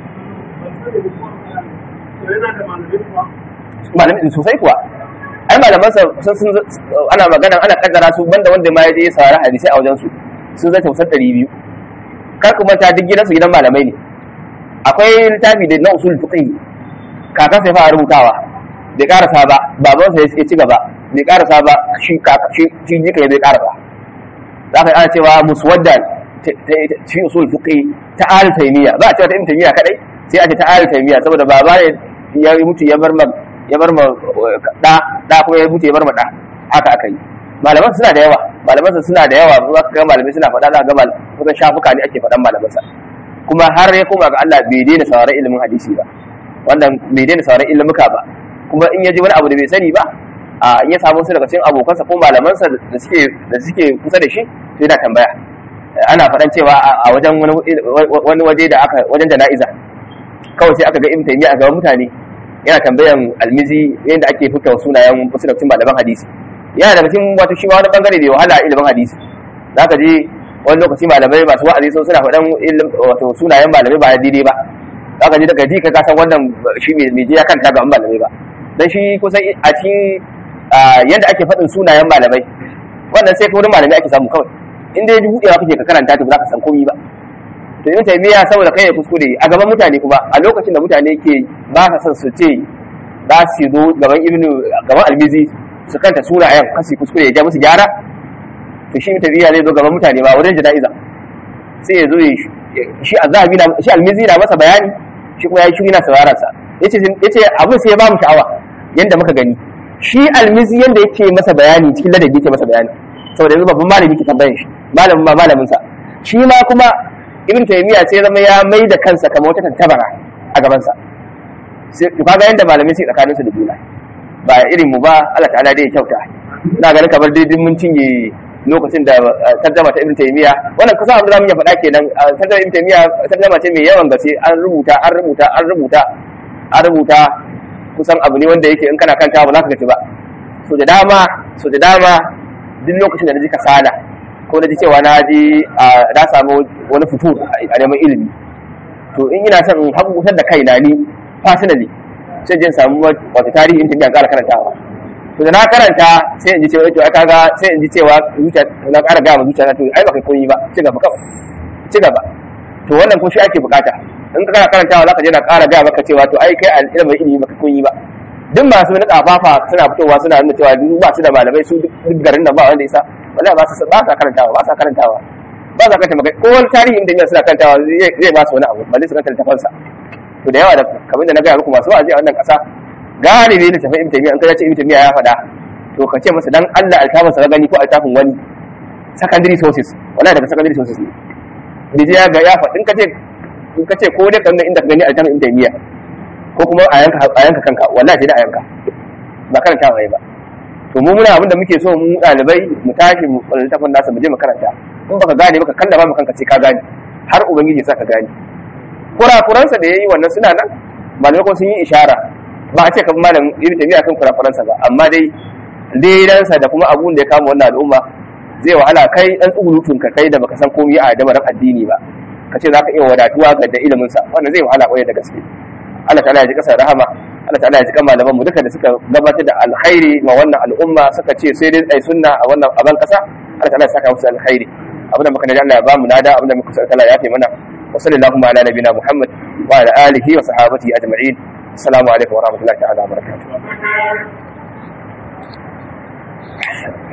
malamin sosai kuwa ai malaman sa sun ana magana ana kaddara su banda wanda ma ya je saurari hadisi a wajen su sun zai tausar 200 kar ku manta duk gidansu gidan malamai ne akwai littafi da na usul fiqh kakan sai fara rubutawa bai karasa ba baban sa ya ci gaba bai karasa ba shi shi shi jika ya bai karasa za ka ana cewa muswaddan fi usul fiqh ta al taymiya ba a cewa ta ibn taymiya kadai sai a ce ta al taymiya saboda baba ne ya mutu ya bar ma ya bar ma da da kuma ya mutu ya bar ma da haka aka yi malaman suna da yawa malaman suna da yawa za ka ga malamai suna faɗa za ka ga kusan shafuka ne ake faɗan malaman sa kuma har ya koma ga Allah bai daina sauraron ilimin hadisi ba wannan bai daina sauraron ilimuka ba kuma in ya ji wani abu da bai sani ba a in ya samu su daga cikin abokansa ko malamansa da suke da suke kusa da shi to yana tambaya ana faɗan cewa a wajen wani waje da aka wajen jana'iza kawai sai aka ga ibn taymiya a gaban mutane yana tambayan almizi yadda ake fita sunayen wasu daga cikin malaman hadisi yana daga cikin wato shi ma wani bangare da wahala ilimin hadisi zaka je wani lokaci malamai masu wa'azi sun suna faɗan wato sunayen malamai ba daidai ba zaka je daga ji ka san wannan shi mai je ya kanta ga malamai ba dan shi kusan a cikin yadda ake faɗin sunayen malamai wannan sai ka wurin malamai ake samu kawai inda ya ji buɗewa kake ka karanta to za ka san komai ba to ibn taymiya saboda kai ya kuskure a gaban mutane kuma a lokacin da mutane ke ba ka son su ce za su zo gaban ibn gaban almizi su kanta sunayen kasi kuskure ya ja musu gyara to shi ibn taymiya zai zo gaban mutane ba wajen jana'iza sai ya zo shi azhabi na shi almizi na masa bayani shi kuma ya yi shiri na sauraron sa yace yace abin sai ya ba mu sha'awa yanda muka gani shi almizi yanda yake masa bayani cikin ladabi yake masa bayani saboda yanzu babban malami ke tambayan shi malamin ma malamin sa shi ma kuma ibn taymiya sai zama ya mai da kansa kamar wata tantabara a gaban sa sai to kaga yanda malamai sai tsakaninsu da juna ba irin mu ba Allah ta'ala dai ya kyauta ina ganin kamar daidai mun cinye lokacin da tarjama ta ibn taymiya wannan kusa abin da zamu iya faɗa kenan tarjama ibn taymiya tarjama ce mai yawan gaske an rubuta an rubuta an rubuta an rubuta kusan abu ne wanda yake in kana kanta ba za ka gaci ba so da dama so da dama duk lokacin da na ji kasala ko na ji cewa na ji na samu wani fito a neman ilimi to in ina son in hakukutar da kaina ni personally sai jin samu wata tarihi in tafiya ƙara karantawa to da na karanta sai in ji cewa to aka ga sai in ji cewa zuciya na ƙara gaya ma zuciya to ai baka koyi ba ci gaba kawai ci gaba to wannan ko shi ake bukata in ka kana karantawa zaka je na ƙara gaya maka cewa to ai kai al'ilmin ilimi baka koyi ba duk masu wani ƙafafa suna fitowa suna nuna cewa duk ba su da malamai su duk garin nan ba wanda isa wala ba su ba sa karantawa ba sa karantawa ba sa karanta magana ko wani tarihin da suna karantawa zai ba su wani abu ba zai su karanta littafansa to da yawa da kamar da na gaya muku masu wa'azi a wannan ƙasa galibi da tafi ibn taymiya in ka ce ibn taymiya ya faɗa to ka ce masa dan Allah altafin sa gani ko altafin wani secondary sources wala daga secondary sources ne da ya ga ya faɗin ka ce in ka ce ko dai kan inda ka gani altafin ibn taymiya ko kuma a yanka a yanka kanka wallahi sai da a yanka ba karanta wai ba to mu muna abin da muke so mu ɗalibai mu tashi mu littafin nasa mu je mu karanta in baka gane baka kalla ba kanka sai ka gane har ubangiji ya sa ka gane kurakuransa da yayi wannan suna nan malamai kuma sun yi ishara ba a ce kan malam ibn taymiya kan kurakuransa ba amma dai daidansa da kuma abun da ya kama wannan al'umma zai wahala kai dan tsugulutun ka kai da baka san komai a damarin addini ba ka ce zaka iya wadatuwa ga da ilimin sa wannan zai wahala kwaye da gaske Allah ta'ala ya ji kasar rahama Allah ta'ala ya ji kan malaman mu duka da suka gabatar da alkhairi ma wannan al'umma suka ce sai dai ai sunna a wannan aban kasa Allah ta'ala ya saka musu alkhairi abinda muka naji Allah ya bamu nada abinda muka sa Allah ya fi mana wa sallallahu ala nabina Muhammad wa ala alihi wa sahabatihi ajma'in assalamu alaikum wa rahmatullahi ta'ala wa barakatuh